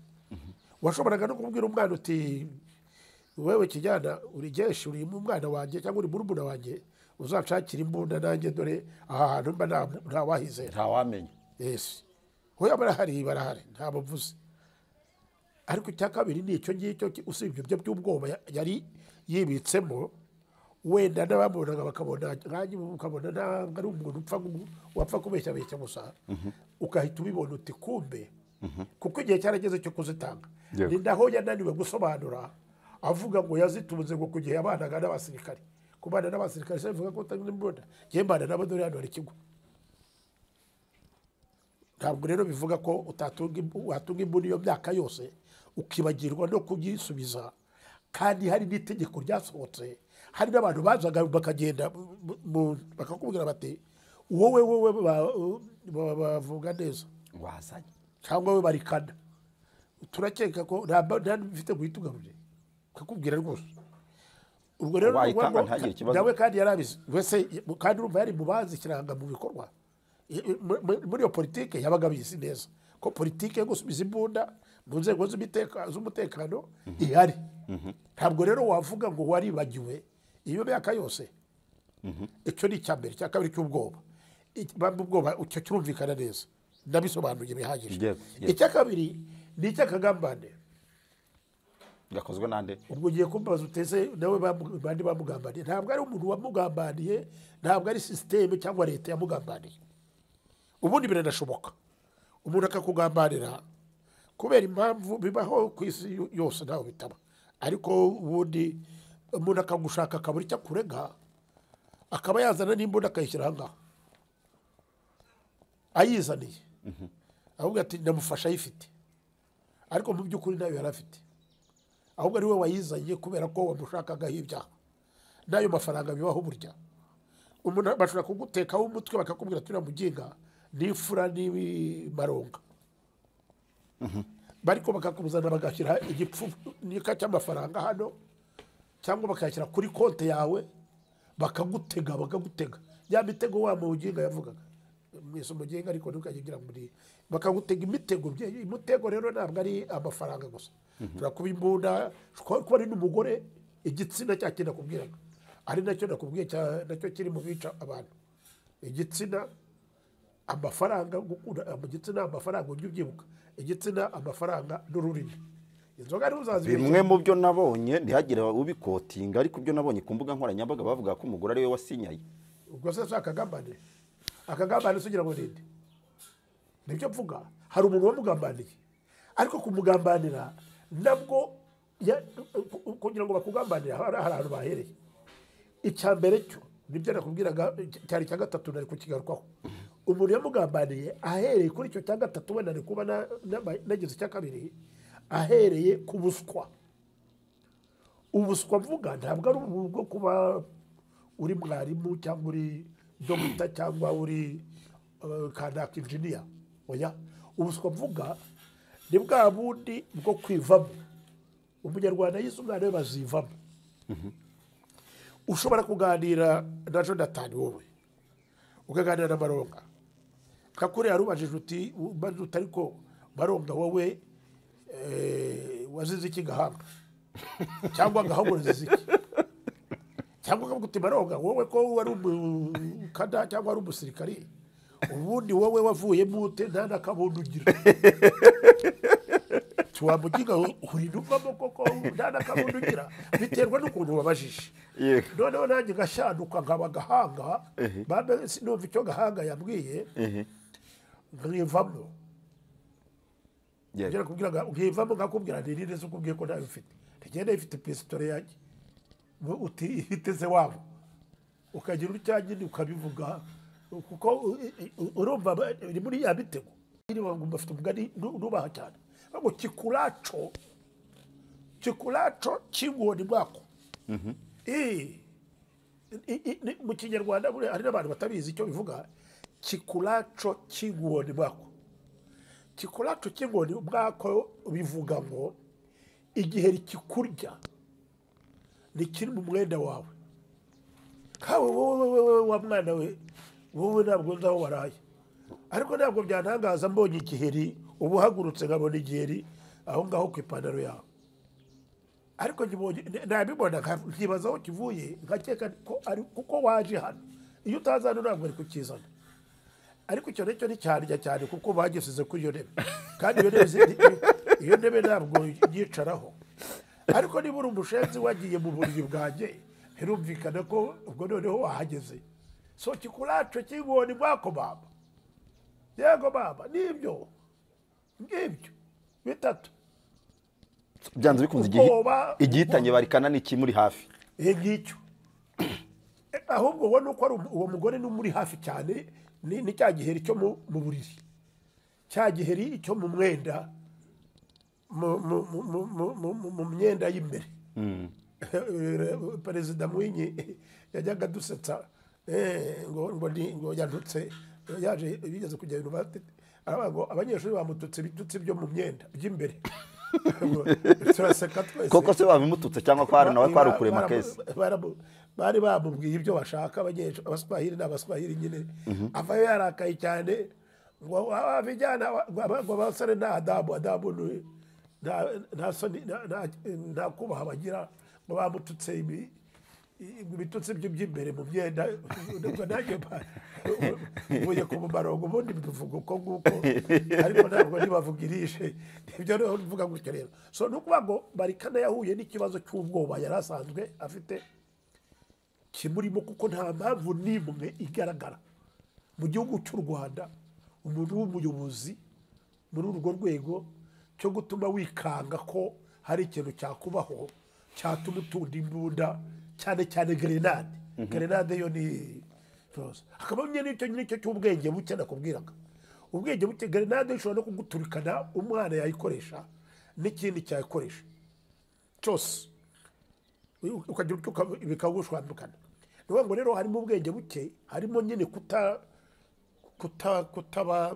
washoboraga no kubwira umwana uti wewe kijyana uri geshi uri mu mwana wanjye cyangwa uri murumuna wanjye uzanshakira imbunda nanjye dore aha hantu mba nta- ntawahizera ntawamenya yesi hoya barahari barahari nta bavuze ariko icya kabiri ni icyo ngicyo ki- usibye ibyo by'ubwoba ya- yari yibitsemo wenda n'abamubonaga bakabona nkanjye ubu ukabona ntabwo ari umuntu upfa gu- wapfa kubeshyabeshya gusa ugahita ubibona uti kumbe kuko igihe cyarageze cyo kuzitanga Yego. ni naho yananiwe gusobanura avuga ngo yazitunze ngo ku gihe yabanaga n'abasirikare kubana n'abasirikare se bivuga ko utanga imbunda njye mbana nabo dore hano hari ikigo ntabwo rero bivuga ko utatunga imbu- watunga imbunda iyo myaka yose ukibagirwa no kuyisubiza kandi hari n'itegeko ryasohotse hari n'abantu bazaga bakagenda mu- mu- bakakubwira bati wowe wowe ba- ba- bavuga neza wazanye cyangwa we barikana turakeka ko nta mba- nta n'ibifite guhita ugarure kakubwira rwose ubwo rero ni Wayitanga ukuvuga ngo ntagire ikibazo. nawe kandi yarabizi wese kandi urumva yari mu bazi kiranga mu bikorwa I- i- mu- mu- muri iyo politike yabaga abizi neza ko politike yo gusubiza imbunda mu nzego z'ubiteka- z'umutekano ihari ntabwo rero wavuga ngo waribagiwe iyo myaka yose icyo ni icya mbere icya kabiri cy'ubwoba Iki- ba- ubwoba icyo kirumvikana neza ndabisobanuye bihagije Yego, yego. icya kabiri ni icy'akagambane gakozwe n'ande ubwo ugiye kumbaza uteze nawe bamu- bandi bamugambaniye ntabwo ari umuntu wamugambaniye ntabwo ari sisiteme cyangwa leta yamugambaniye ubundi biranashoboka umuntu akakugambanira kubera impamvu bibaho ku isi yo- yose ntawe bitaba ariko ubundi umuntu akagushaka akabura icyo akurega akaba yazana n'imbunda akayishyira aha ngaha ayizaniye ahubwo ati ndamufasha ayifite ariko mu by'ukuri nayo yari afite ahubwo ari we wayizanye kubera ko wamushakagaho ibyaha n'ayo mafaranga bibaho burya umuntu bashobora kugutekaho umutwe bakakubwira turiya muginga n'imfura n'imaronga bariko bakakuzana bagashyira igipfunyika cy'amafaranga hano cyangwa bakayashyira kuri konti yawe bakagutega bakagutega ya mitego wa muginga yavugaga mwese umuginga ariko ntukagira muri bakagutega imitego bye- umutego rero ntabwo ari amafaranga gusa ushobora kuba imbunda ushobora kuba ari n'umugore igitsina cya kintu nakubwiraga ari nacyo nakubwiye cya- nacyo kiri mu bica abantu igitsina amafaranga gukunda mu gitsina amafaranga ujye ubyibuka igitsina amafaranga n'ururimi inzoga ntuzazibeshya bimwe mu byo nabonye ntihagire ubikotinga ariko ibyo nabonye ku mbuga nkoranyambaga bavuga ko umugore ariwe wasinyaye ubwo se si akagambane akagambane sugira ngo ninde nibyo mvuga hari umuntu wamugambaniye ariko kumugambanira nabwo ya- ku- kugira ngo bakugambanire hari hari ahantu bahereye icya mbere cyo nibyo nakubwiraga cyari cya gatatu nari kukigarukaho umuntu yamugambaniye ahereye kuri icyo cya gatatu wenda ari kuba na- na- nagize icya kabiri ahereye ku buswa ubuswa mvuga ntabwo ari ubu bwo kuba uri mwarimu cyangwa uri dogita cyangwa uri eh, kanaka injiniya oya ubuswa mvuga ni bwa bundi bwo kwivamo umunyarwanda yize umwana we bazivamo ushobora kuganira na jonathan wowe ukaganira na maronga nka kuriya yarubajije uti umaze uti ariko maronga wowe eh, wazize iki gahanga cyangwa gahanga iki cyangwa ukavuga uti maronga wowe ko wari umukada cyangwa wari umusirikari ubundi wowe wavuyemo ute nta n'akabundi ugira wamugiga urinuvamo koko nta n'akabundi ugira biterwa n'ukuntu wabajije Yego. noneho nanjye ngashaduka nkaba agahanga mbe sinumva icyo gahanga yabwiye nkivamo yego ngira kubwira ngo nkivamo nkakubwira nti neza ukubwiye ko ntayo ufite ntigenda ifite pisitore yanjye Ngo uti ifite se wabo ukagira ucyanjye ukabivuga kuko u- u- u- urumva ba- ni muri ya mitego niba ngo bafite umugani nu- nubaha cyane ngo kikuraco kikuraco cy'ingoni bwako Eh, i- i- ni- mu kinyarwanda buriya hari n'abantu batabizi icyo bivuga kikuraco cy'ingoni bwako kikuraco cy'ingoni bwako bivuga ngo igihe kikurya ni kiri mu mwenda wawe kawe wowe wowe wa mwana we wowe ntabwo nzi aho waraye ariko ntabwo byantangaza mbonye igiheri uba uhagurutse nkabona igiheri aho ngaho ku ipantaro yawe ariko nkibonye- n- nabibona nka- nkibaza aho kivuye nkakeka ko ari kuko waje hano iyo utaza hano ntabwo wari kukizana ariko icyo nicyo ni cyarya cyane kuko bagisize kuri iyo ntebe kandi iyo ntebe zi- iyo ntebe ntabwo yicaraho ariko niba uri umushenzi wagiye mu buriri bwanjye birumvikana ko ubwo noneho wahageze so kikuraco cy'ingoni bwako baba yego baba nibyo ngibyo bitatu byanze bikunze igihe ubwoba- igihitanye barikana ni ikimuri hafi ibi ngicyo Eh, ahubwo ubona uko ari uwo mugore ni umuri hafi cyane ni ni cya giheri cyo mu mu buriri cya giheri cyo mu mwenda mu- mu- mu- mu- mu- mu- mu- mu myenda y'imbere perezida mwinyi yajyaga adusetsa eh, ngo ngo ni- ngo yandutse yaje bigeze kujya yunivasiti aravuga ngo abanyeshuri bamututse ibitutsi byo mu myenda by'imbere Ngo turaseka twese koko se babimututse cyangwa ko hari nawe kwari ukurema keza baramu- bari bamubwiye ibyo bashaka abanyeshuri abaswahili ni abaswahili nyine avayo yarakaye cyane ngo aba vijana ngo abasore nta adabu adabu ni- nta- nta soni- nta- nta- nta kubaha bagira ngo bamututse ibi ibitutsi byo by'imbere mu myenda ubwo nanjye mba- mvuye ku mumarongo ubundi mbivuga uko nguko ariko ntabwo ntibavugirishe ibyo rero mvuga gutyo rero so ni ukuvuga ngo barikana yahuye n'ikibazo cy'ubwoba yari asanzwe afite kimurimo kuko nta mpamvu n'imwe igaragara mu gihugu cy'u rwanda umuntu w'umuyobozi muri urwo rwego cyo gutuma wikanga ko hari ikintu cyakubaho cyatuma utunda imbunda cyane cyane gerenade gerenade yo ni roza hakaba n'icyo nicyo cy'ubwenge buke nakubwiraga ubwenge buke gerenade ishobora no kuguturikana umwana yayikoresha n'ikindi cyayikoresha cyose ukagira icyo uka- bikagushwambukana ni ukuvuga ngo rero harimo ubwenge buke harimo nyine kuta kuta kutaba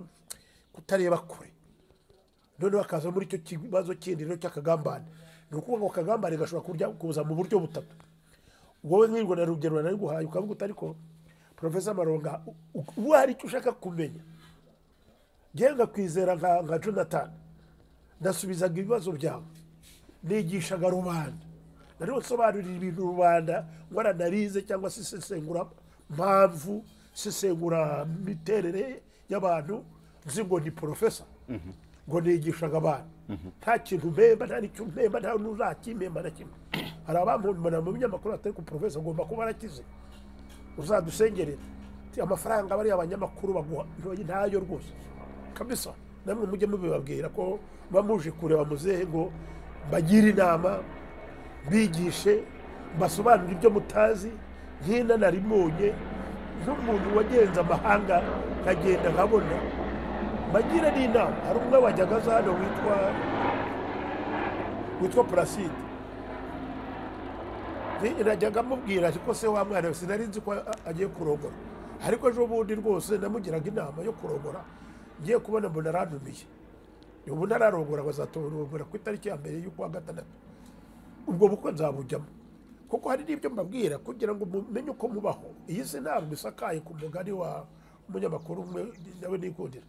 kutareba kure noneho hakaza muri icyo kibazo kindi rero cy'akagambane ni ukuvuga ngo akagambane gashobora kurya kuza mu buryo butatu wowe nk'irwo na rugero nari guhaye ukavuga uti ariko porofesa maronga u- u- uwo hari icyo ushaka kumenya ngewe ngakwizera nka nka jonathan ndasubizaga ibibazo byawe nigishaga rubanda nari nsobanurira ibintu rubanda waranarize cyangwa se isesengura mpamvu isesengura miterere y'abantu nzi ngo ni porofesa ngo nigishaga abantu nta kintu mpemba nta n'icyo mpemba nta n'uzakimemba na kimwe hari abampumana mu binyamakuru batari ku porofesa ngomba kuba arakize uzadusengerera Ati, amafaranga bariya abanyamakuru baguha ntoya ntayo rwose kabisa namwe mujye mubibabwira ko muba muje kureba muzehe ngo mbagire inama mbigishe mbasobanurire ibyo mutazi nk'ina narimubonye nk'umuntu wagenze amahanga nkagenda nkabona mbagira n'inama hari umwe wajyaga aza hano witwa witwa puraside najyaga amubwira ariko se wa mwana we sinari nzi ko a- agiye kurogora ariko ejo bundi rwose namugiraga inama yo kurogora ngiye kubona mbona arandumiye ubu ntararogora bazatorogora ku itariki ya mbere y'ukwa gatandatu ubwo bukwe nzabujyamo kuko hari n'ibyo mbabwira kugira ngo mumenye uko mubaho iyi si ntabwo isakaye ku mugani wa umunyamakuru umwe nawe nikundira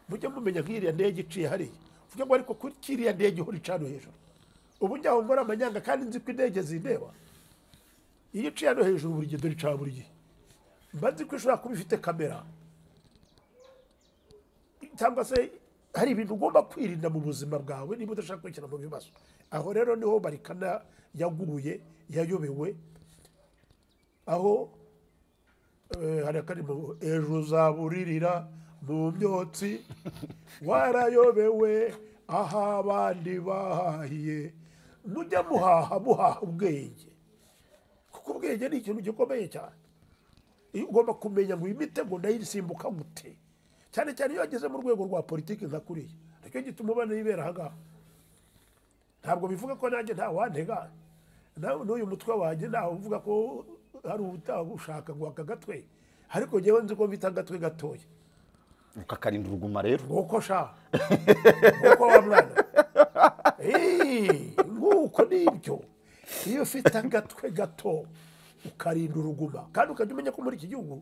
mujye mumenya nk'iriya ndege iciye hariya uvuge ngo ariko kuri kiriya ndege ihora icana hejuru ubu njyaho mbora amanyanga kandi nzi ko indege zindeba iyo iciye hano hejuru buri gihe dore icana buri gihe mba nzi ko ishobora kuba ifite kamera cyangwa se hari ibintu ugomba kwirinda mu buzima bwawe niba udashaka kwishyira mu bibazo aho rero niho barikana yaguye yayobewe aho eh, hari akarimo ejo uzaburirira mu myotsi warayobewe aho abandi bahahiye mujya muhaha muhaha ubwenge kuko ubwenge ni ikintu gikomeye cyane iyo ugomba kumenya ngo iyi mitego ndayisimbuka gute cyane cyane iyo wageze mu rwego rwa politiki nka kuriya nicyo gituma ubona yibera ahangaha ntabwo bivuga ko nanjye nta wantega na- n'uyu mutwe wanjye ntawe uvuga ko hari utagushaka guhaka agatwe ariko ngewe nzi ko mfite agatwe gatoya ukakarinda uruguma rero nguko sha nguko wa mwana Eee, nguko nibyo iyo ufite agatwe gato ukarinda uruguma kandi ukajya umenya ko muri iki gihugu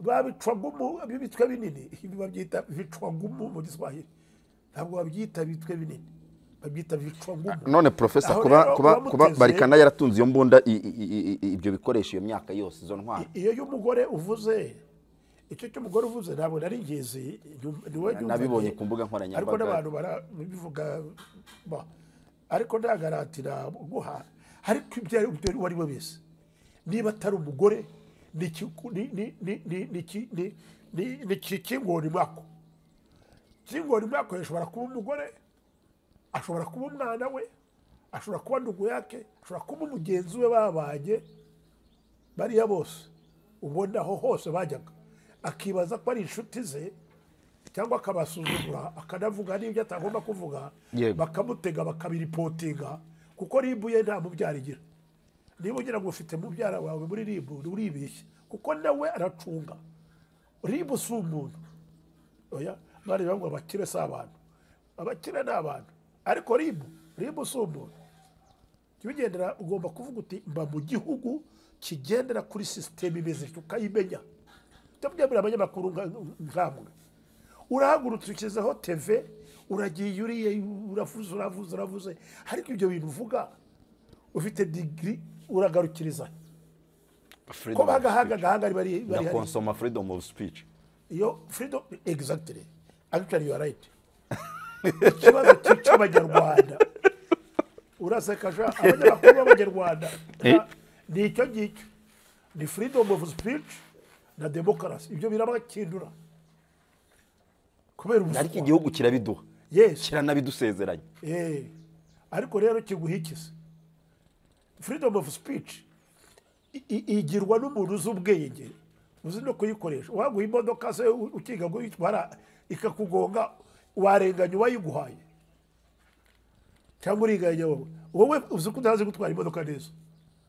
babicwagumu ibitwe binini ibi babyita bicwagumu mu giswahili ntabwo babyita bitwe binini babyita bicwagumu none profesa Aho kuba rero kuba uba kuba muteze- barikana yaratunze iyo mbunda i- i- i- i- ibyo bikoresho iyo myaka yose izo ntwaro iyo y'umugore uvuze icyo cy'umugore uvuze ntabwo nari ngizi nyum- niwe nyumva nabibonye ngiye. ku mbuga ariko nkoranyambaga n'abantu barabivuga ba- ariko ntagaratira guha ariko ibyo ari byo uwo ari we wese niba atari umugore ni ikiku- ni- ni- ni- ni- ni ki- ni- ni- ni ki- kingoni mwako kingoni mwako ashobora kuba umugore ashobora kuba umwana we ashobora kuba ndugu yake ashobora kuba umugenzi we babanye bariya bose ubona aho hose bajyaga akibaza ko ari inshuti ze cyangwa akabasuzugura akanavuga n'ibyo atagomba kuvuga Yego. bakamutega bakabiripotinga kuko ribu ye nta mubyara igira niba ugira ngo ufite mubyara wawe muri ribu uribeshya kuko nawe aracunga ribu si umuntu oya bareba ngo abakire si abantu abakire ni abantu ariko ribu ribu si umuntu jya ugendera ugomba kuvuga uti mba mu gihugu kigendera kuri sisiteme imeze ityo ukayimenya utabyemera abanyamakuru nka- nk'amwe urahagurutse ushyizeho teve uragiye uriye uravuze uravuze uravuze ariko ibyo bintu uvuga ufite digiri uragarukiriza ko freedom of bagahanga speech. agahanga bari bari na hari konsoma freedom of speech iyo freedom exactly actually you are right ikibazo cyica abanyarwanda uraseka sha abanyamakuru b'abanyarwanda Eh. ni icyo ngicyo ni freedom of speech na demokarasi ibyo birabakindura kubera ariko ubuswa igihugu kirabiduha yes kiranabidusezeranya Eh, ariko rero kiguha ikisi freedom of speech i- i- igirwa n'umuntu uzi ubwenge uzi no kuyikoresha waguha imodoka se u- ukiga kuyitwara ikakugonga warenganya uwayiguhaye cyangwa uriganya wowe wowe uzi ko utazi gutwara imodoka neza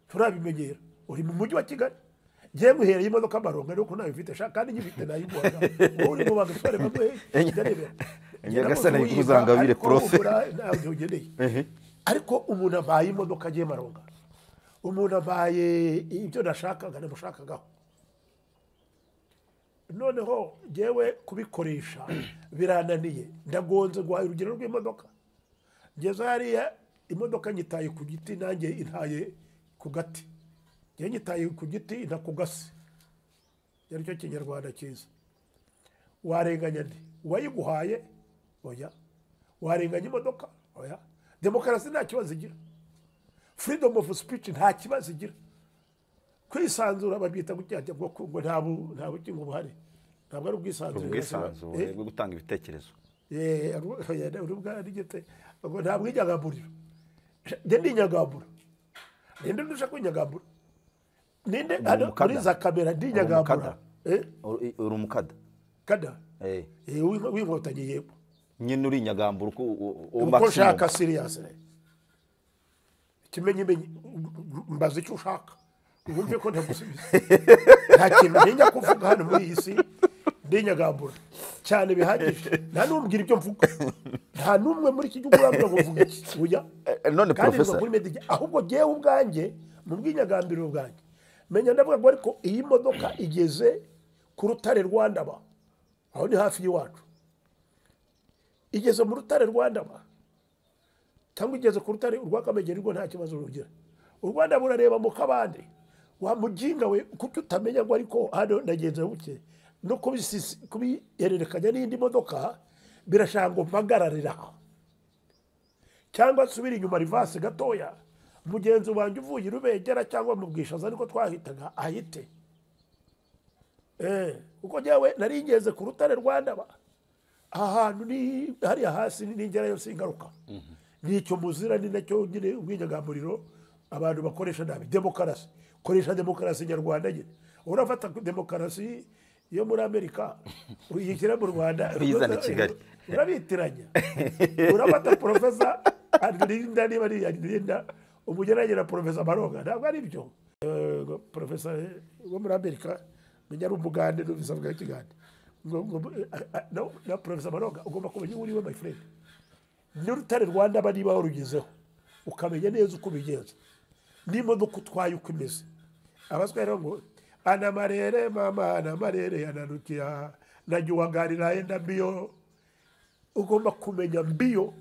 turabimenyera uri mu mujyi wa kigali ngiye muhereye imodoka amaronga nuko nayo mfite shaka kandi nyifite nayiguhaga wowe uri mu bantu utware bamwe ndarebera Nyagasani ayikuzangabire, profe. ntabyo ugeneye ariko umuntu ampaye imodoka agiye maronga umuntu ampaye ibyo nashakaga namushakagaho noneho ngewe kubikoresha birananiye ndagonze guhaye urugero rw'imodoka ngeze hariya imodoka nyitaye ku giti nanjye intaye ku gati njye nyitaye ku giti inta ku gasi ari cyo kinyarwanda cyiza warenganya nde uwayiguhaye oya warenganya imodoka oya demokarasi nta kibazo igira freedom of speech nta kibazo igira kwisanzura babyita gutya ngo ngo nta bu- nta bugingo buhari ntabwo ari ubwisanzure ubwisanzure bwo gutanga ibitekerezo Eh, eh, oya, ni ubwa- ni gute? Ngo nta bwinyagamburiro njye ni inyagambura ninde ndusha kwinyagambura ninde Ni hano umukada. muri za kamera Umukada. ndinyagambura Eh, uri uri umukada kada Eh. Eh, wi- winkotanyi yego nyine uri inyagambura uko u- u- uko maximum. ushaka siriyasi ikimenyimenyi mbaza icyo ushaka wumve ko ntagusubiza nta kintu ntinya kuvuga hano muri iyi si ntinyagambura cyane bihagije nta n'ubwira ibyo mvuga nta n'umwe muri iki gihugu urambwira ngo uvuga iki ujya Eh, none kandi biva Professor. kuri medijya ahubwo ngewe ubwanjye mu bw'inyagambiro ubwanjye menya ndavuga ngo ariko iyi modoka igeze ku rutare rwandaba aho ni hafi y'iwacu igeze mu rutare rwandaba cyangwa igeze ku rutare urwakamegera rwo nta kibazo rugira u rwanda burareba mu kabande wa muginga we kuko utamenya ngo ariko hano nagenza buke no kubisisi- kubihererekanya n'indi modoka birashaka ngo mpagararira aha cyangwa nsubire inyuma rivasi gatoya mugenzi wanjye uvuye i rubengera cyangwa mu bwishaza niko twahitaga ahite Eh, kuko njyewe nari ngeze ku rutare rwandaba aha hantu ni hariya hasi ni ningerayo singaruka ni icyo muzira ni nacyo nyine ubwinyagamburiro abantu bakoresha nabi demokarasi koresha demokarasi nyarwanda nyine urafata ku demokarasi yo muri amerika uyishyira mu rwanda Uyizana i Kigali. urabitiranya urafata porofesa arinda niba ari arinda umugereranye na porofesa maronga ntabwo ari byo Eh, porofesa eh, wo muri amerika menya ari umugande n'ubisa bwa kigande Ngo- ngo- eh, ah, na- na porofesa maronga ugomba kumenya uwo uriwe my friend n'urutare rwanda aba niba warugezeho ukamenya neza uko ubigenza n'imodoka utwaye uko imeze abazwa rero ngo anamarere mama anamarere yananukira najyuwagarira yenda mbiyo ugomba kumenya mbiyo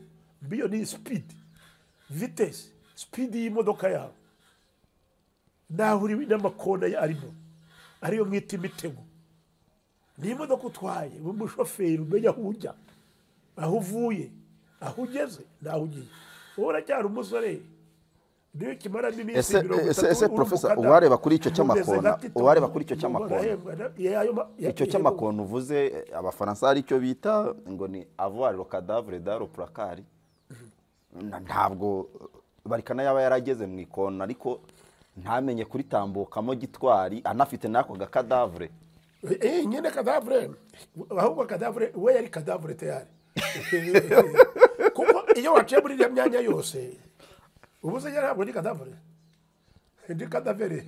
mbiyo ni sipidi vitesi sipidi y'imodoka yawe naho uri n'amakona arimo ariyo mwita imitego ni imodoka utwaye umushoferi umenya aho ujya aho uvuye aho ugeze n'aho ugiye wowe uracyari umusore niyo kimaramo iminsi Ese- mirongo ese- itatu ese uri Professor, umukada, uwareba kuri icyo umeze cy'amakona, nka Tito, uwareba kuri icyo cy'amakona. arahembwa, na- ya- ayo ma- ya- icyo cy'amakona uvuze eh, abafaransa hari icyo bita ngo ni avuariro cadavre daro purakari ntabwo barikana yaba yarageze mu ikona ariko ntamenye kuritambukamo gitwari anafite n'ako gakadavure Eh, nyine kadavure ahubwo kadavure we yari kadavure tayari kuko iyo waciye muri iriya myanya yose ubu se ntabwo ni kadavure ndi kadavere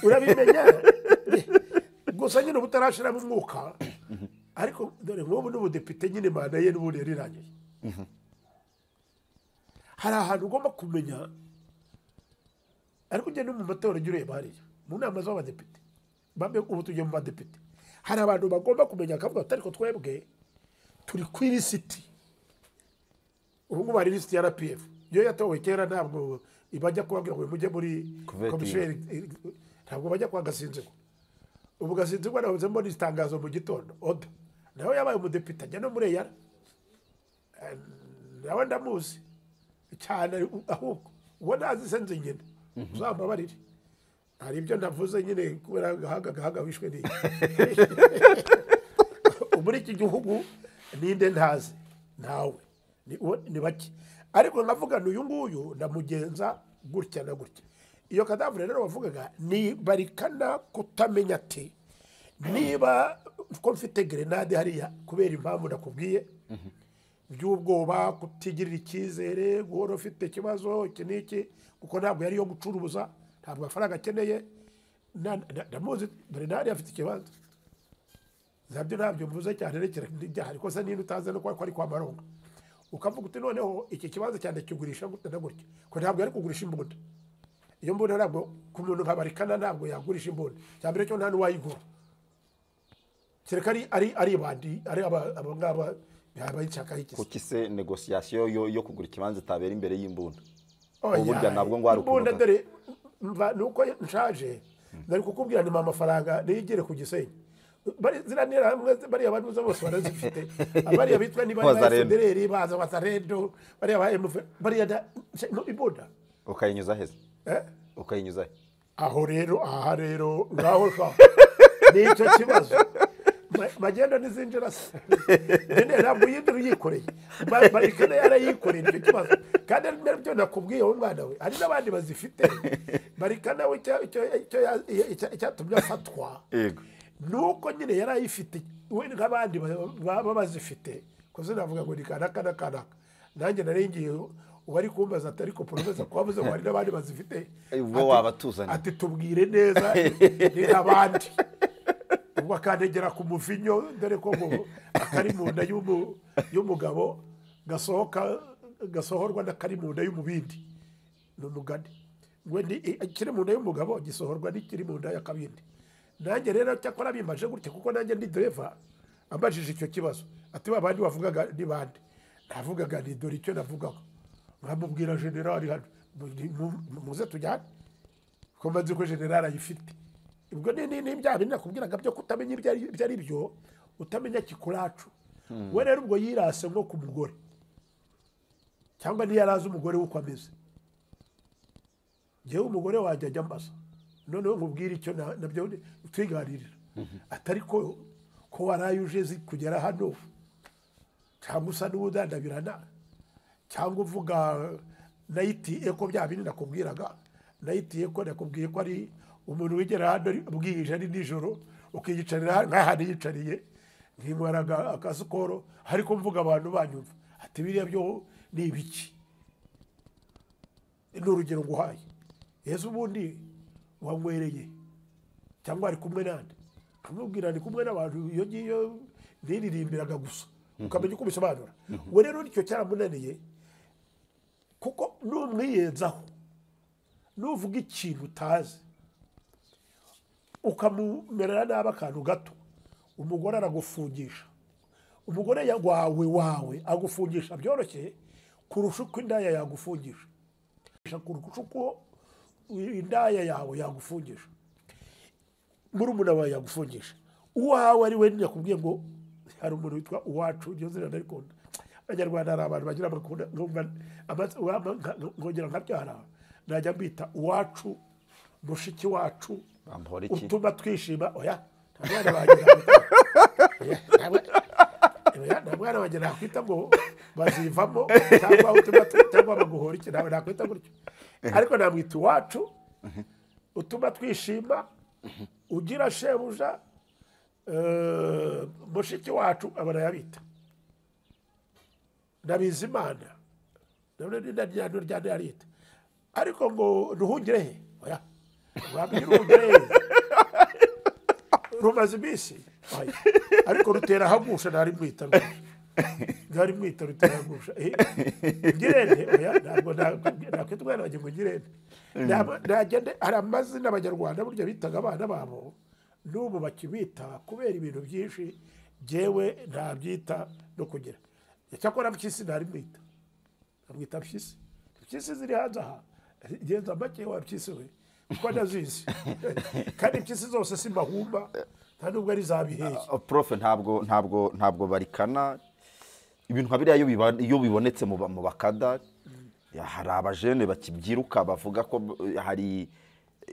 urabimenya gusa nyine uba utarashiramo umwuka ariko dore nk'ubu n'ubudepite nyine manda ye n'ubundi yarirangiye hari ahantu ugomba kumenya ariko ugenda no mu matora ujya ureba hariya mu nama z'abadepite bamwe ubu tugiye mu badepite hari abantu bagomba kumenya akavuga ati ariko twebwe turi ku ilisiti ubu ngubu hari ilisiti ya rpf iyo yatowe kera ntabwo bajya kubabwira ngo mujye muri Kuvetira. komisheri ntabwo bajya kwa gasinzigwa ubu gasinzigwa nahozemo n'itangazo mu gitondo oda nawe yabaye umudepite ajya no muri eyara Eh, nawe ndamuzi cyane ahubwo uwo ntazi se nzi nyine uzambabarire hari ibyo navuze nyine kubera agahaga agahaga wishwe ni muri iki gihugu ninde ntazi ntawe ni uwo- ni bake ariko nkavuga ni uyu nguyu ndamugenza gutya na gutya iyo kadavure rero wavugaga ni barikana kutamenya ati niba ko mfite gerenade hariya kubera impamvu nakubwiye by'ubwoba kutigirira icyizere guhora ufite ikibazo iki n'iki kuko ntabwo yari iyo gucuruza ntabwo amafaranga akeneye Na- na- ndamuzi dore nawe afite ikibazo nabyo ntabyo mvuze cyane rekera n'ibyaha ariko se niba utazi no ko ari kwa maronga ukavuga uti noneho iki kibanza cyane kigurisha gute na gutya ko ntabwo yari kugurisha imbunda iyo mbunda ntabwo ku muntu nka barikana ntabwo yagurisha imbunda cya mbere cyo nta n'uwayigura kereka ari ari ari abandi ari aba aba ngaba bayishakaho iki se? kuki se negosiyasiyo yo, yo kugura ikibanza itabera imbere y'imbunda Oya, Uburyo nabwo ngo hari ukuntu imbunda ka- dore mva nuko nshaje ndari kukubwira ni amafaranga nigere ku gisenyi Bari- ziriya ntera hamwe bariya banuza bose barazifite bariya bitwa niba ari ba Bazarendo. FDLR, baza bazaredo bariya ba MF bariya da- se- no, imbunda ukayinyuza heza eh? ukayinyuza he aho rero aha rero ngaho sha nicyo kibazo ma- magenda n'izinjira se Nyine ntabwo yindira uyikoreye Ma- marikana yarayikoreye nicyo kibazo kandi ari nabyo nakubwiye wowe mwana we hari n'abandi bazifite marikana we icyo- icyo- icyo ya- icyo- icyatumye afatwa yego nuko nyine yari ayifite we nk'abandi ba- baba bazifite kuko sinavuga ngo ni kanaka na kanaka nanjye narengeye uwari kumbaza atari ko poromesa kuba avuze ngo hari n'abandi bazifite Eh, ubwo Ati- wabatuzanira. ati tubwire neza ni n'abandi ubwo akandegera ku muvinyo dore ko ngo akari mu nda y'umu- y'umugabo gasohoka gasohorwa n'akari mu nda y'umubindi ni umugani ngo ni ikiri mu nda y'umugabo gisohorwa n'ikiri mu nda y'akabindi nanjye rero cyakora bimaje gutya kuko nanjye ndi dereva ambajije icyo kibazo ati ba bandi wavugaga ni bande navugaga ni dore icyo navugaga nkamubwira generali hano mu- mu- mu- muze tujyane kuko mbanze ko generali ayifite ubwo ni ni- ni bya bindi nakubwiraga byo kutamenya ibyo ari ibyo ari byo utamenya kikuracu we rero ubwo yirase nko ku mugore cyangwa ntiyari azi umugore w'uko ameze njyewe umugore wanjye ajya ambaza noneho nkubwire icyo na- nabyo twiganirira atari ko ko waraye uje zi kugera hano cyangwa usa n'uwudandabirana cyangwa uvuga nayitiye ko bya bindi nakubwiraga nayitiye ko nakubwiye ko ari umuntu wigera hano ari- bwije ari nijoro ukiyicarira nk'ahantu yicariye nkinywera aga- akasikoro ariko mvuga abantu banyumva ati biriya byo ni ibiki ni urugero nguhaye yesu ubundi wanywereye cyangwa ari kumwe nande nkamubwira ni kumwe n'abantu iyo ngiyo niririmbiraga gusa ukamenya uko bisobanura we rero nicyo cyaramunaniye kuko numwiyenzaho nuvuga ikintu utazi ukamumerera nabi akantu gato umugore aragufungisha umugore ya- wawe wawe agufungisha byoroshye kurusha uko indaya yagufungisha kurusha uko indaya yawe yagufungisha murumuna wawe yagufungisha uwawe ari we nakubwiye ngo hari umuntu witwa uwacu iryo zina ndarikunda abanyarwanda hari abantu bagira amakunda numva amatsi- wama- nka- nkongera nkabyara najya mbita uwacu mushiki wacu Bampora iki? utuma twishima oya nta mwana bagira nta mwana wanjye nakwita ngo bazivamo cyangwa utuma cyangwa baguhora iki nawe nakwita gutyo ariko namwita iwacu utuma twishima ugira shebuja eh, mushiki wacu aba arayabita ndabizi imana nabyo ni naryandu rya narita ariko ngo ruhungire he oya wabwira uruhungire he rumaze iminsi Oya. ariko rutera hagusha ntari mwita rwose. ntari mwita rutera hagusha Eh, ngirente oya ntabwo na- nakwita umwana wanjye ngo ngirente Naba- nagende hari amazina abanyarwanda burya bitaga abana babo n'ubu bakibita kubera ibintu byinshi jyewe ntabyita no kugira cyakora mpyisi ntari mwita amwita mpyisi mpyisi ziri hanze aha genza make wa mpyisi we kuko ndazizi kandi mpyisi zose si mahumba nta nubwo ari za bihehe Ah, profe ntabwo ntabwo ntabwo barikana ibintu nka biriya iyo biba- iyo bibonetse mu ba- mu bakada ya, hari abajene bakibyiruka bavuga ko eh, hari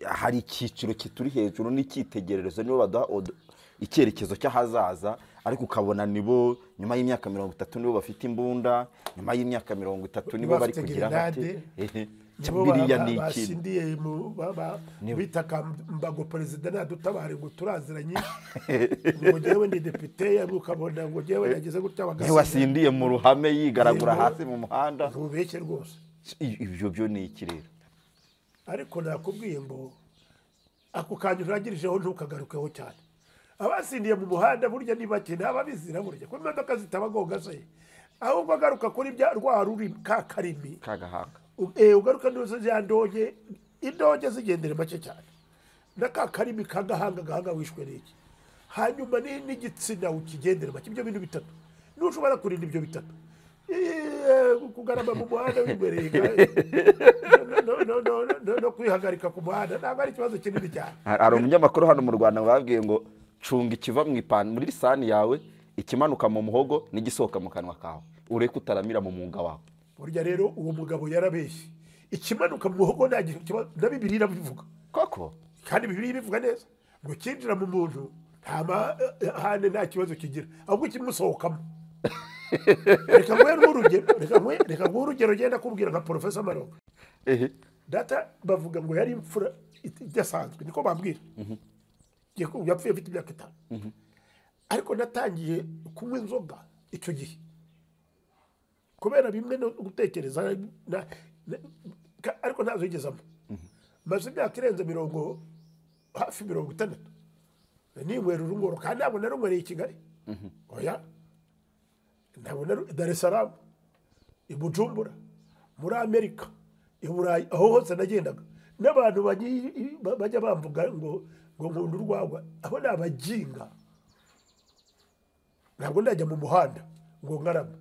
hari icyiciro kituri hejuru n'icyitegererezo nibo baduha od- icyerekezo cy'ahazaza ariko ukabona nibo nyuma y'imyaka mirongo itatu nibo bafite imbunda nyuma y'imyaka mirongo itatu nibo bari bafite kugira gerenade, hake nibo ba- biriya ni ba- ikintu basindiye mu- ba- ba- bita kambago perezida nadutabare ngo turazira nyinshi ngo njyewe ndi depite ukabona ngo njyewe yagize gutya niwe bagasinda wasindiye mu ruhame yigaragura Yego. hasi mu muhanda ntubeshye rwose I- ibyo byo ni iki rero ariko nakubwiye ngo ako kantu urangirijeho ntukagarukeho cyane abasindiye mu muhanda burya ni bake ntababizi na burya ko imodoka zitabagonga se ahubwo agaruka kuri bya rwa ruri ka karimi kagahaka U- eh, ugaruka n'izo za ndonge indonge zigendera make cyane na ka karimi ka gahanga gahanga wishwe n'iki hanyuma ni- n'igitsina ukigendera make ibyo bintu bitatu ntushobora kurinda ibyo bitatu Eh, kugarama mu muhanda wibereye no- no- no- no- no- no kwihagarika ku muhanda ntabwo ari ikibazo kinini cyane hari hari umunyamakuru hano mu rwanda babwiye ngo cunga ikiva mu ipanu muri lisani yawe ikimanuka mu muhogo n'igisohoka mu kanwa kawe ureke utaramira mu mwuga wawe burya rero uwo mugabo yarabeshye ikimanuka mu muhogo nta gihe kiba- na bibiliya irabivuga koko kandi bibiliya ibivuga neza ngo kinjira mu muntu nta mahane nta kibazo kigira ahubwo kimusohokamo reka nguhe n'urugero reka nguhe reka nguhe urugero genda kubwira nka porofesa maronga ehe data bavuga ngo yari imfura it- idasanzwe niko bambwira Yaku- yapfuye afite imyaka itanu ariko natangiye kunywa inzoga icyo gihe kubera bimwe no gutekereza na- na- ka- ariko ntazo yigezamo maze imyaka irenze mirongo hafi mirongo itandatu ninywera urunguru kandi ntabwo narungwereye i kigali oya ntabwo naru dar es salaam i bujumbura muri amerika i burayi aho hose nagendaga n'abantu bagiye- ba- bajya bamvuga ngo ngo nkunda urwagwa abo ni abaginga ntabwo ndajya mu muhanda ngo nkarama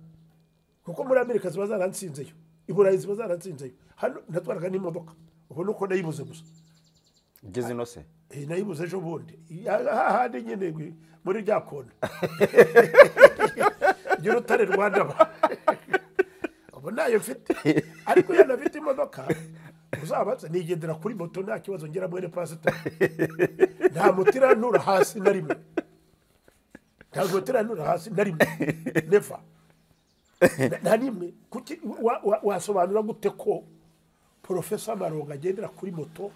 kuko muri amerika ziba zaransinzeyo i burayi ziba zaransinzeyo hano natwaraga n'imodoka ubona uko nayibuze gusa ugeze ino se Eh, nayibuze ejo bundi hahandi nyine gwi- muri rya kona ryo rutare rwa ndaba ubu ntayo mfite ariko iyo nafite imodoka uzabatse nigendera kuri moto nta kibazo ngera mwene pasiteri nta muti irantura hasi na rimwe nta muti irantura hasi na rimwe neva Na- nta nimwe kuki wa- wa- wasobanura gute ko porofesa maronga agendera kuri moto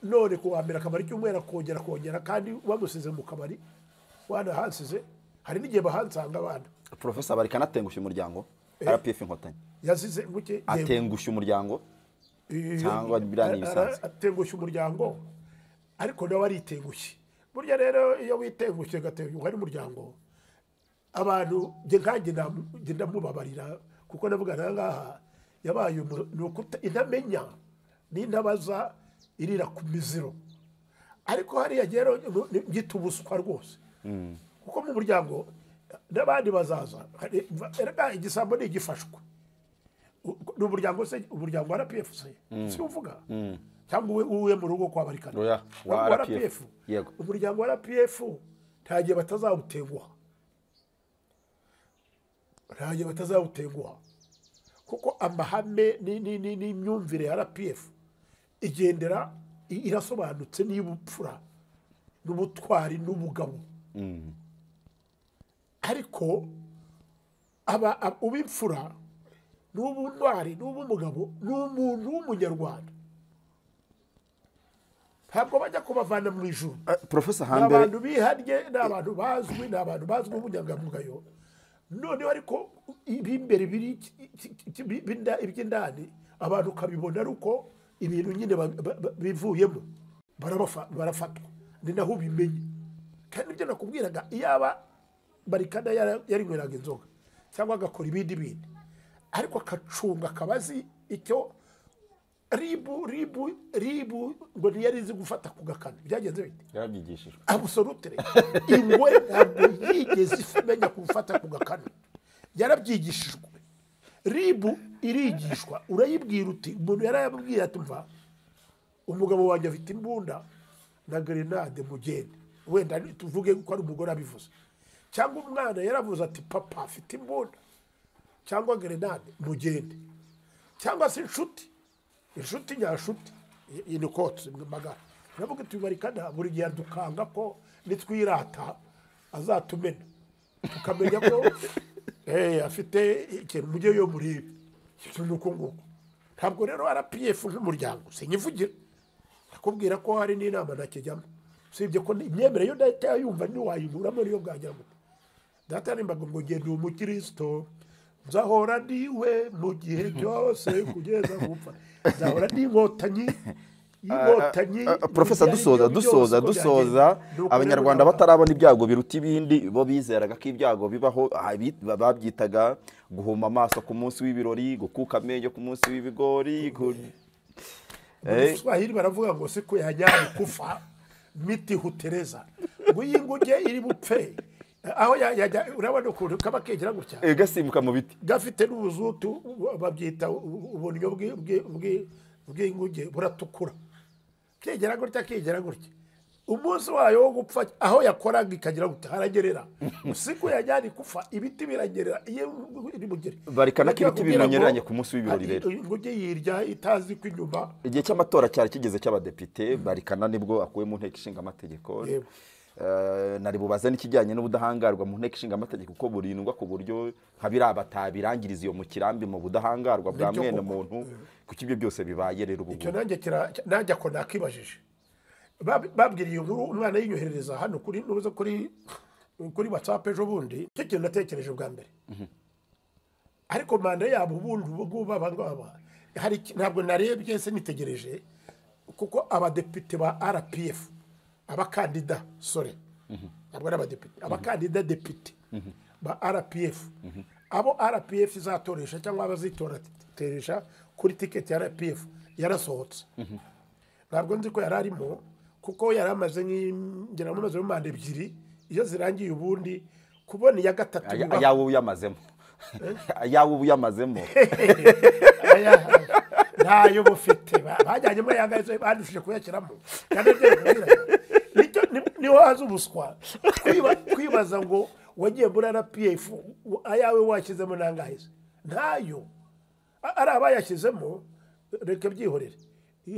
none ku wa mbere akabari cy'umweru akongera akongera kandi bamusize mu kabari wanahasize hari n'igihe bahansanga abana porofesa bari kanatengushya umuryango rpf inkotanyi yazize nguke atengushya umuryango Eh, cyangwa biriya ni ibisanzwe. ara- atengushya umuryango ariko nawe aritengushye burya rero iyo witengushye ugatengushya ari umuryango abantu njye nkanjye namu- njye ndamubabarira kuko navuga aha ngaha yabaye umu- ni ukuta intamenya n'intabaza irira ku miziro ariko hariya rero ni- ngita ubuswa rwose kuko mu muryango n'abandi bazaza hari- erega igisambo ni igifashwe ni umuryango se umuryango wa rpf se si uvuga cyangwa uwe uwe mu rugo kwa barikana Oya, wa wa RPF. rpf Yego. umuryango wa rpf nta gihe batazawutenguha nta gihe batazawutenguha kuko amahame ni- ni- ni- n'imyumvire ya rpf igendera i- irasobanutse n'ibupfura n'ubutwari n'ubugabo ariko aba ab- ubimfura n'ubutwari n'ubumugabo ni umuntu w'umunyarwanda ntabwo bajya kubavana mu ijuru Eh, porofesa ni abantu hambere bihannye ni abantu bazwi ni abantu bazwi b'ubunyangamugayo noneho ariko ib'imbere biri iki- iki- iki- bi- binda- iby'indani abantu ukabibona ari uko ibintu nyine ba- ba- ba- bivuyemo barabafa- barafatwa ni naho ubimenye kandi ibyo nakubwiraga iyaba barikada yara- yarinyweraga inzoga cyangwa agakora ibindi bindi ariko akacunga akaba azi icyo ribu ribu ribu ngo ntiyari izi gufata ku gakano byagenze bite yarabyigishijwe abusorutire ingwe ntabwo yigeze imenya gufata ku gakanu yarabyigishijwe ribu irigishwa urayibwira uti umuntu yarayabwira ati mva umugabo wanjye afite imbunda na gerenade mugende wenda ni- tuvuge ko ari umugore abivuze cyangwa umwana yaravuze ati papa afite imbunda cyangwa gerenade mugende cyangwa se inshuti inshuti nyashuti iyi- iyi ni kotsi magara iravuga iti barikana buri gihe dukanga ko nitwirata azatumena tukamenya ko eh, afite ikintu mujye yo murebe ikintu ni uko nguko ntabwo rero rpf nk'umuryango sinyivugira nakubwira ko hari n'inama nakijyamo usibye ko imyemerere yo data yumva ntiwayinuramo niyo bwagira gute data nimbaga ngo ngende uwo mukristo nzahora ndiwe mu gihe cyose kugeza gupfa nzahora ndi inkotanyi y'inkotanyi Eh, porofesa dusoza dusoza dusoza abanyarwanda batarabona ibyago biruta ibindi bo bizeraga ko ibyago bibaho aha bi- babyitaga guhuma amaso ku munsi w'ibirori gukuka amenyo ku munsi w'ibigori gu- Eh, abanyarwanda baravuga ngo siku yajyanye kufa miti hutereza ngo iyi nguge iri bupfe aho ya- yajya urabona ukuntu kaba kegera gutya eh, gasimbuka mu biti gafite n'ubuzutu babyita uburyo bwi- bwi- bwi- bw'inguge buratukura kegera gutya kegera gutya umunsi wayo wo gupfa aho yakoraga ikagira ngo haragerera usiku yajyana ikufa ibiti biragerera iyo iri mugere Barikana ko ibiti Kugira ngo- bimunyereranye ku munsi w'ibirori rero. ngo ujye yirya itazi ko inyuma igihe cy'amatora cyari kigeze cy'abadepite barikana nibwo akuwe mu nteko ishinga amategeko Yego. nari bubaze n'ikijyanye n'ubudahangarwa mu nteko ishinga amategeko ko burindwa ku buryo nka biriya batabirangiriza iyo mu kirambi mu budahangarwa bwa Nibyo mwene koko. muntu kuko ibyo byose bibaye rero ubu icyo ngubu. nanjye kira- nanjye ako nakibajije Bab- babwiriye iyo nkuru umwana yinyoherereza hano kuri nuza kuri kuri whatsapp ejo bundi icyo kintu natekereje bwa mbere ariko manda yabo ubundi ubu ngubu aba ngaba hari iki- ntabwo narebye se nitegereje kuko abadepite ba rpf abakandida sore ntabwo ari abadepite abakandida depite ba rpf abo rpf izatoresha cyangwa abazitoresha kuri tiketi ya rpf yarasohotse ntabwo nzi ko yari arimo kuko yari amaze nk'ingera amaze mu manda ebyiri iyo zirangiye ubundi kubona iya gatatu Aya- biba- ayawe uyamazemo ayawe uyamazemo Aya- ntayo bufite Ba- bajyanyemo yagaze badushije kuyashyiramo kandi ibyo bikubwira, nicyo ni- niho haza ubuswa Kwiba- kwibaza ngo wagiye muri rpf w- ayawe washyizemo nangahe se ntayo A- ari abayashyizemo reka byihorere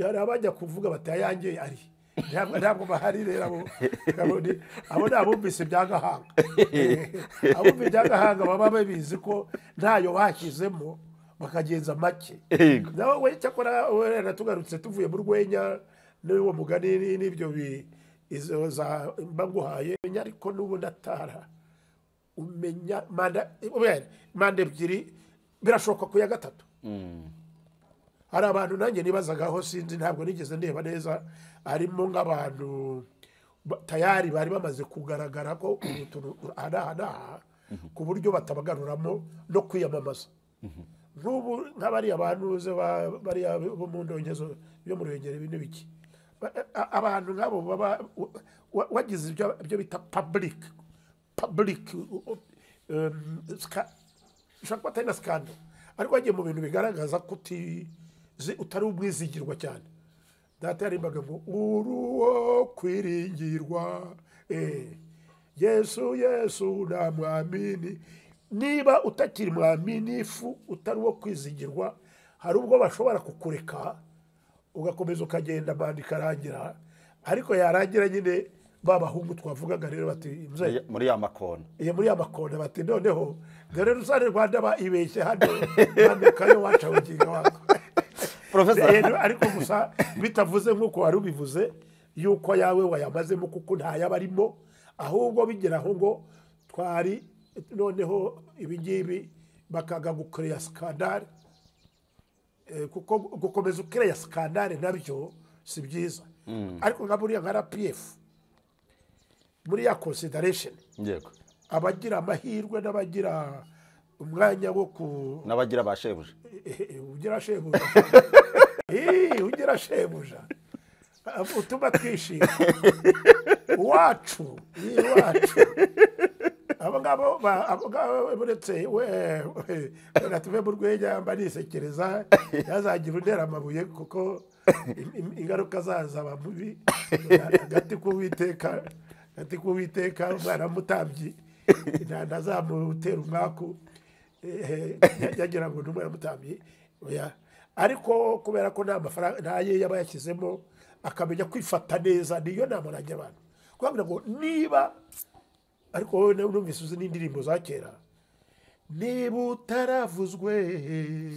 hari abajya kuvuga bati ayange ari Ntabwo- ntabwo bahari rero abo abo ni- abo ni abumvise ibya gahanga Eh, abumvise ibya gahanga baba babizi ko ntayo bashyizemo bakagenza make Yego. nawe we cyakora we natugarutse tuvuye mu rwenya n'uwo mugani ni- n'ibyo bi- izo za mbaguhaye Menya ariko n'ubundi atara umenya manda wera, manda ebyiri birashoboka ku ya gatatu hari abantu nanjye nibazagaho sinzi ntabwo nigeze ndeba neza harimo nk'abantu ba- tayari bari bamaze kugaragara ko ubu turu- aha n'aha ku buryo batabagaruramo no kwiyamamaza nk'ubu nk'abariya bantu uzi ba- bariya bo mu ndongezo yo mu ruhengeri ibi n'ibiki Ba- a- abantu nk'abo baba wa- wa- wagize ibyo ibyo bita public public uh, um, ska- ushobora kuba atari na scandal ariko wagiye mu bintu bigaragaza ko utizi- utari umwizigirwa cyane data yarimbaga ngo uruwo kwiringirwa eh, yesu yesu nta mwamini niba utakiri mwaminifu utari uwo kwizigirwa hari ubwo bashobora kukureka ugakomeza ukagenda manda ikarangira ariko yarangira nyine ba bahungu twavugaga rero bati "Mzee, muri ya makona iyo muri ya makona bati noneho dore rusane rwanda baibeshye hano mandukayo waca bugingo wako Professor. Rero, ariko gusa bitavuze nk'uko wari ubivuze yuko yawe wayamazemo kuko ntayaba arimo ahubwo bigeraho ngo twari noneho ibi ngibi bakaga gukoreya sikandare Eh, kuko gukomeza ukireya sikandare nabyo si byiza ariko nka buriya nka rpf muri ya consideration yego abagira amahirwe n'abagira umwanya wo ku n'abagira ba shebuja Eh, eh, ugira shebuja Eh, ugira shebuja Ah, utuma twishima iwacu iwacu abo ngabo ba- abo ngabo buretse we we natuve mu rwenya mba nisekereza yazagira untera amabuye kuko im- im- ingaruka zaza ba mubi agati k'uwiteka agati k'uwiteka umwana w'umutambyi nta- ntazamutera umwaku Eh, eh, yagira ngo ni umwana w'umutambyi oya. ariko kubera ko nta mafaranga ntaye yaba yashyizemo akamenya kwifata neza niyo nama nanjye abantu kubabwira ngo niba ariko wowe nawe numvise uzi n'indirimbo za kera niba utaravuzwe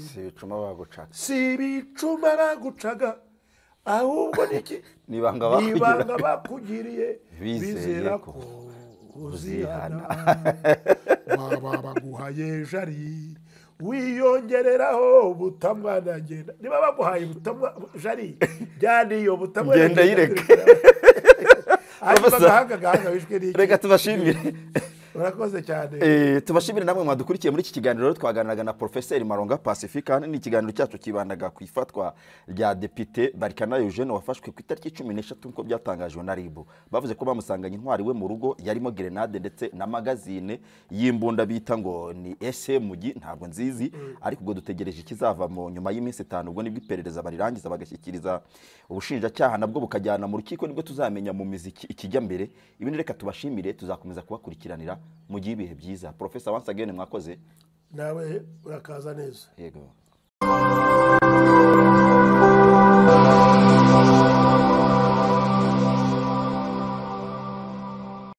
si ibicuma bagucaga si ibicuma bagucaga ahubwo ni iki Ni ibanga Ni bakugiriye. ibanga bakugiriye Bizeye bizera ko ko uzihana waba baguhaye jari wiyongereraho butamwa na ngenda niba baguhaye butamwa jari jyana iyo butamwa na Ngenda ngenda yireke. kurikira. hanyuma Professor, agahanga gahanga wishwe n'iki reka tubashimire urakoze cyane Eh, tubashimire namwe mwadukurikiye muri iki kiganiro rero twaganiraga na Professeur Maronga Pacifique hano ni ikiganiro cyacu kibandaga ku ifatwa rya Depite Barikana Eugene wafashwe ku itariki cumi n'eshatu nk'uko byatangajwe na RIB bavuze ko bamusanganye intwari we mu rugo yarimo grenade ndetse na magazine y'imbunda bita ngo ni ese mugi ntabwo nzizi ariko ubwo dutegereje ikizava mu nyuma y'iminsi itanu ubwo nibwo iperereza barirangiza bagashyikiriza ubushinjacyaha nabwo bukajyana mu rukiko nibwo tuzamenya mu mizi iki- ikijya mbere ibindi reka tubashimire tuzakomeza kubakurikiranira mu gihe ibihe byiza profesa once again mwakoze nawe urakaza neza yego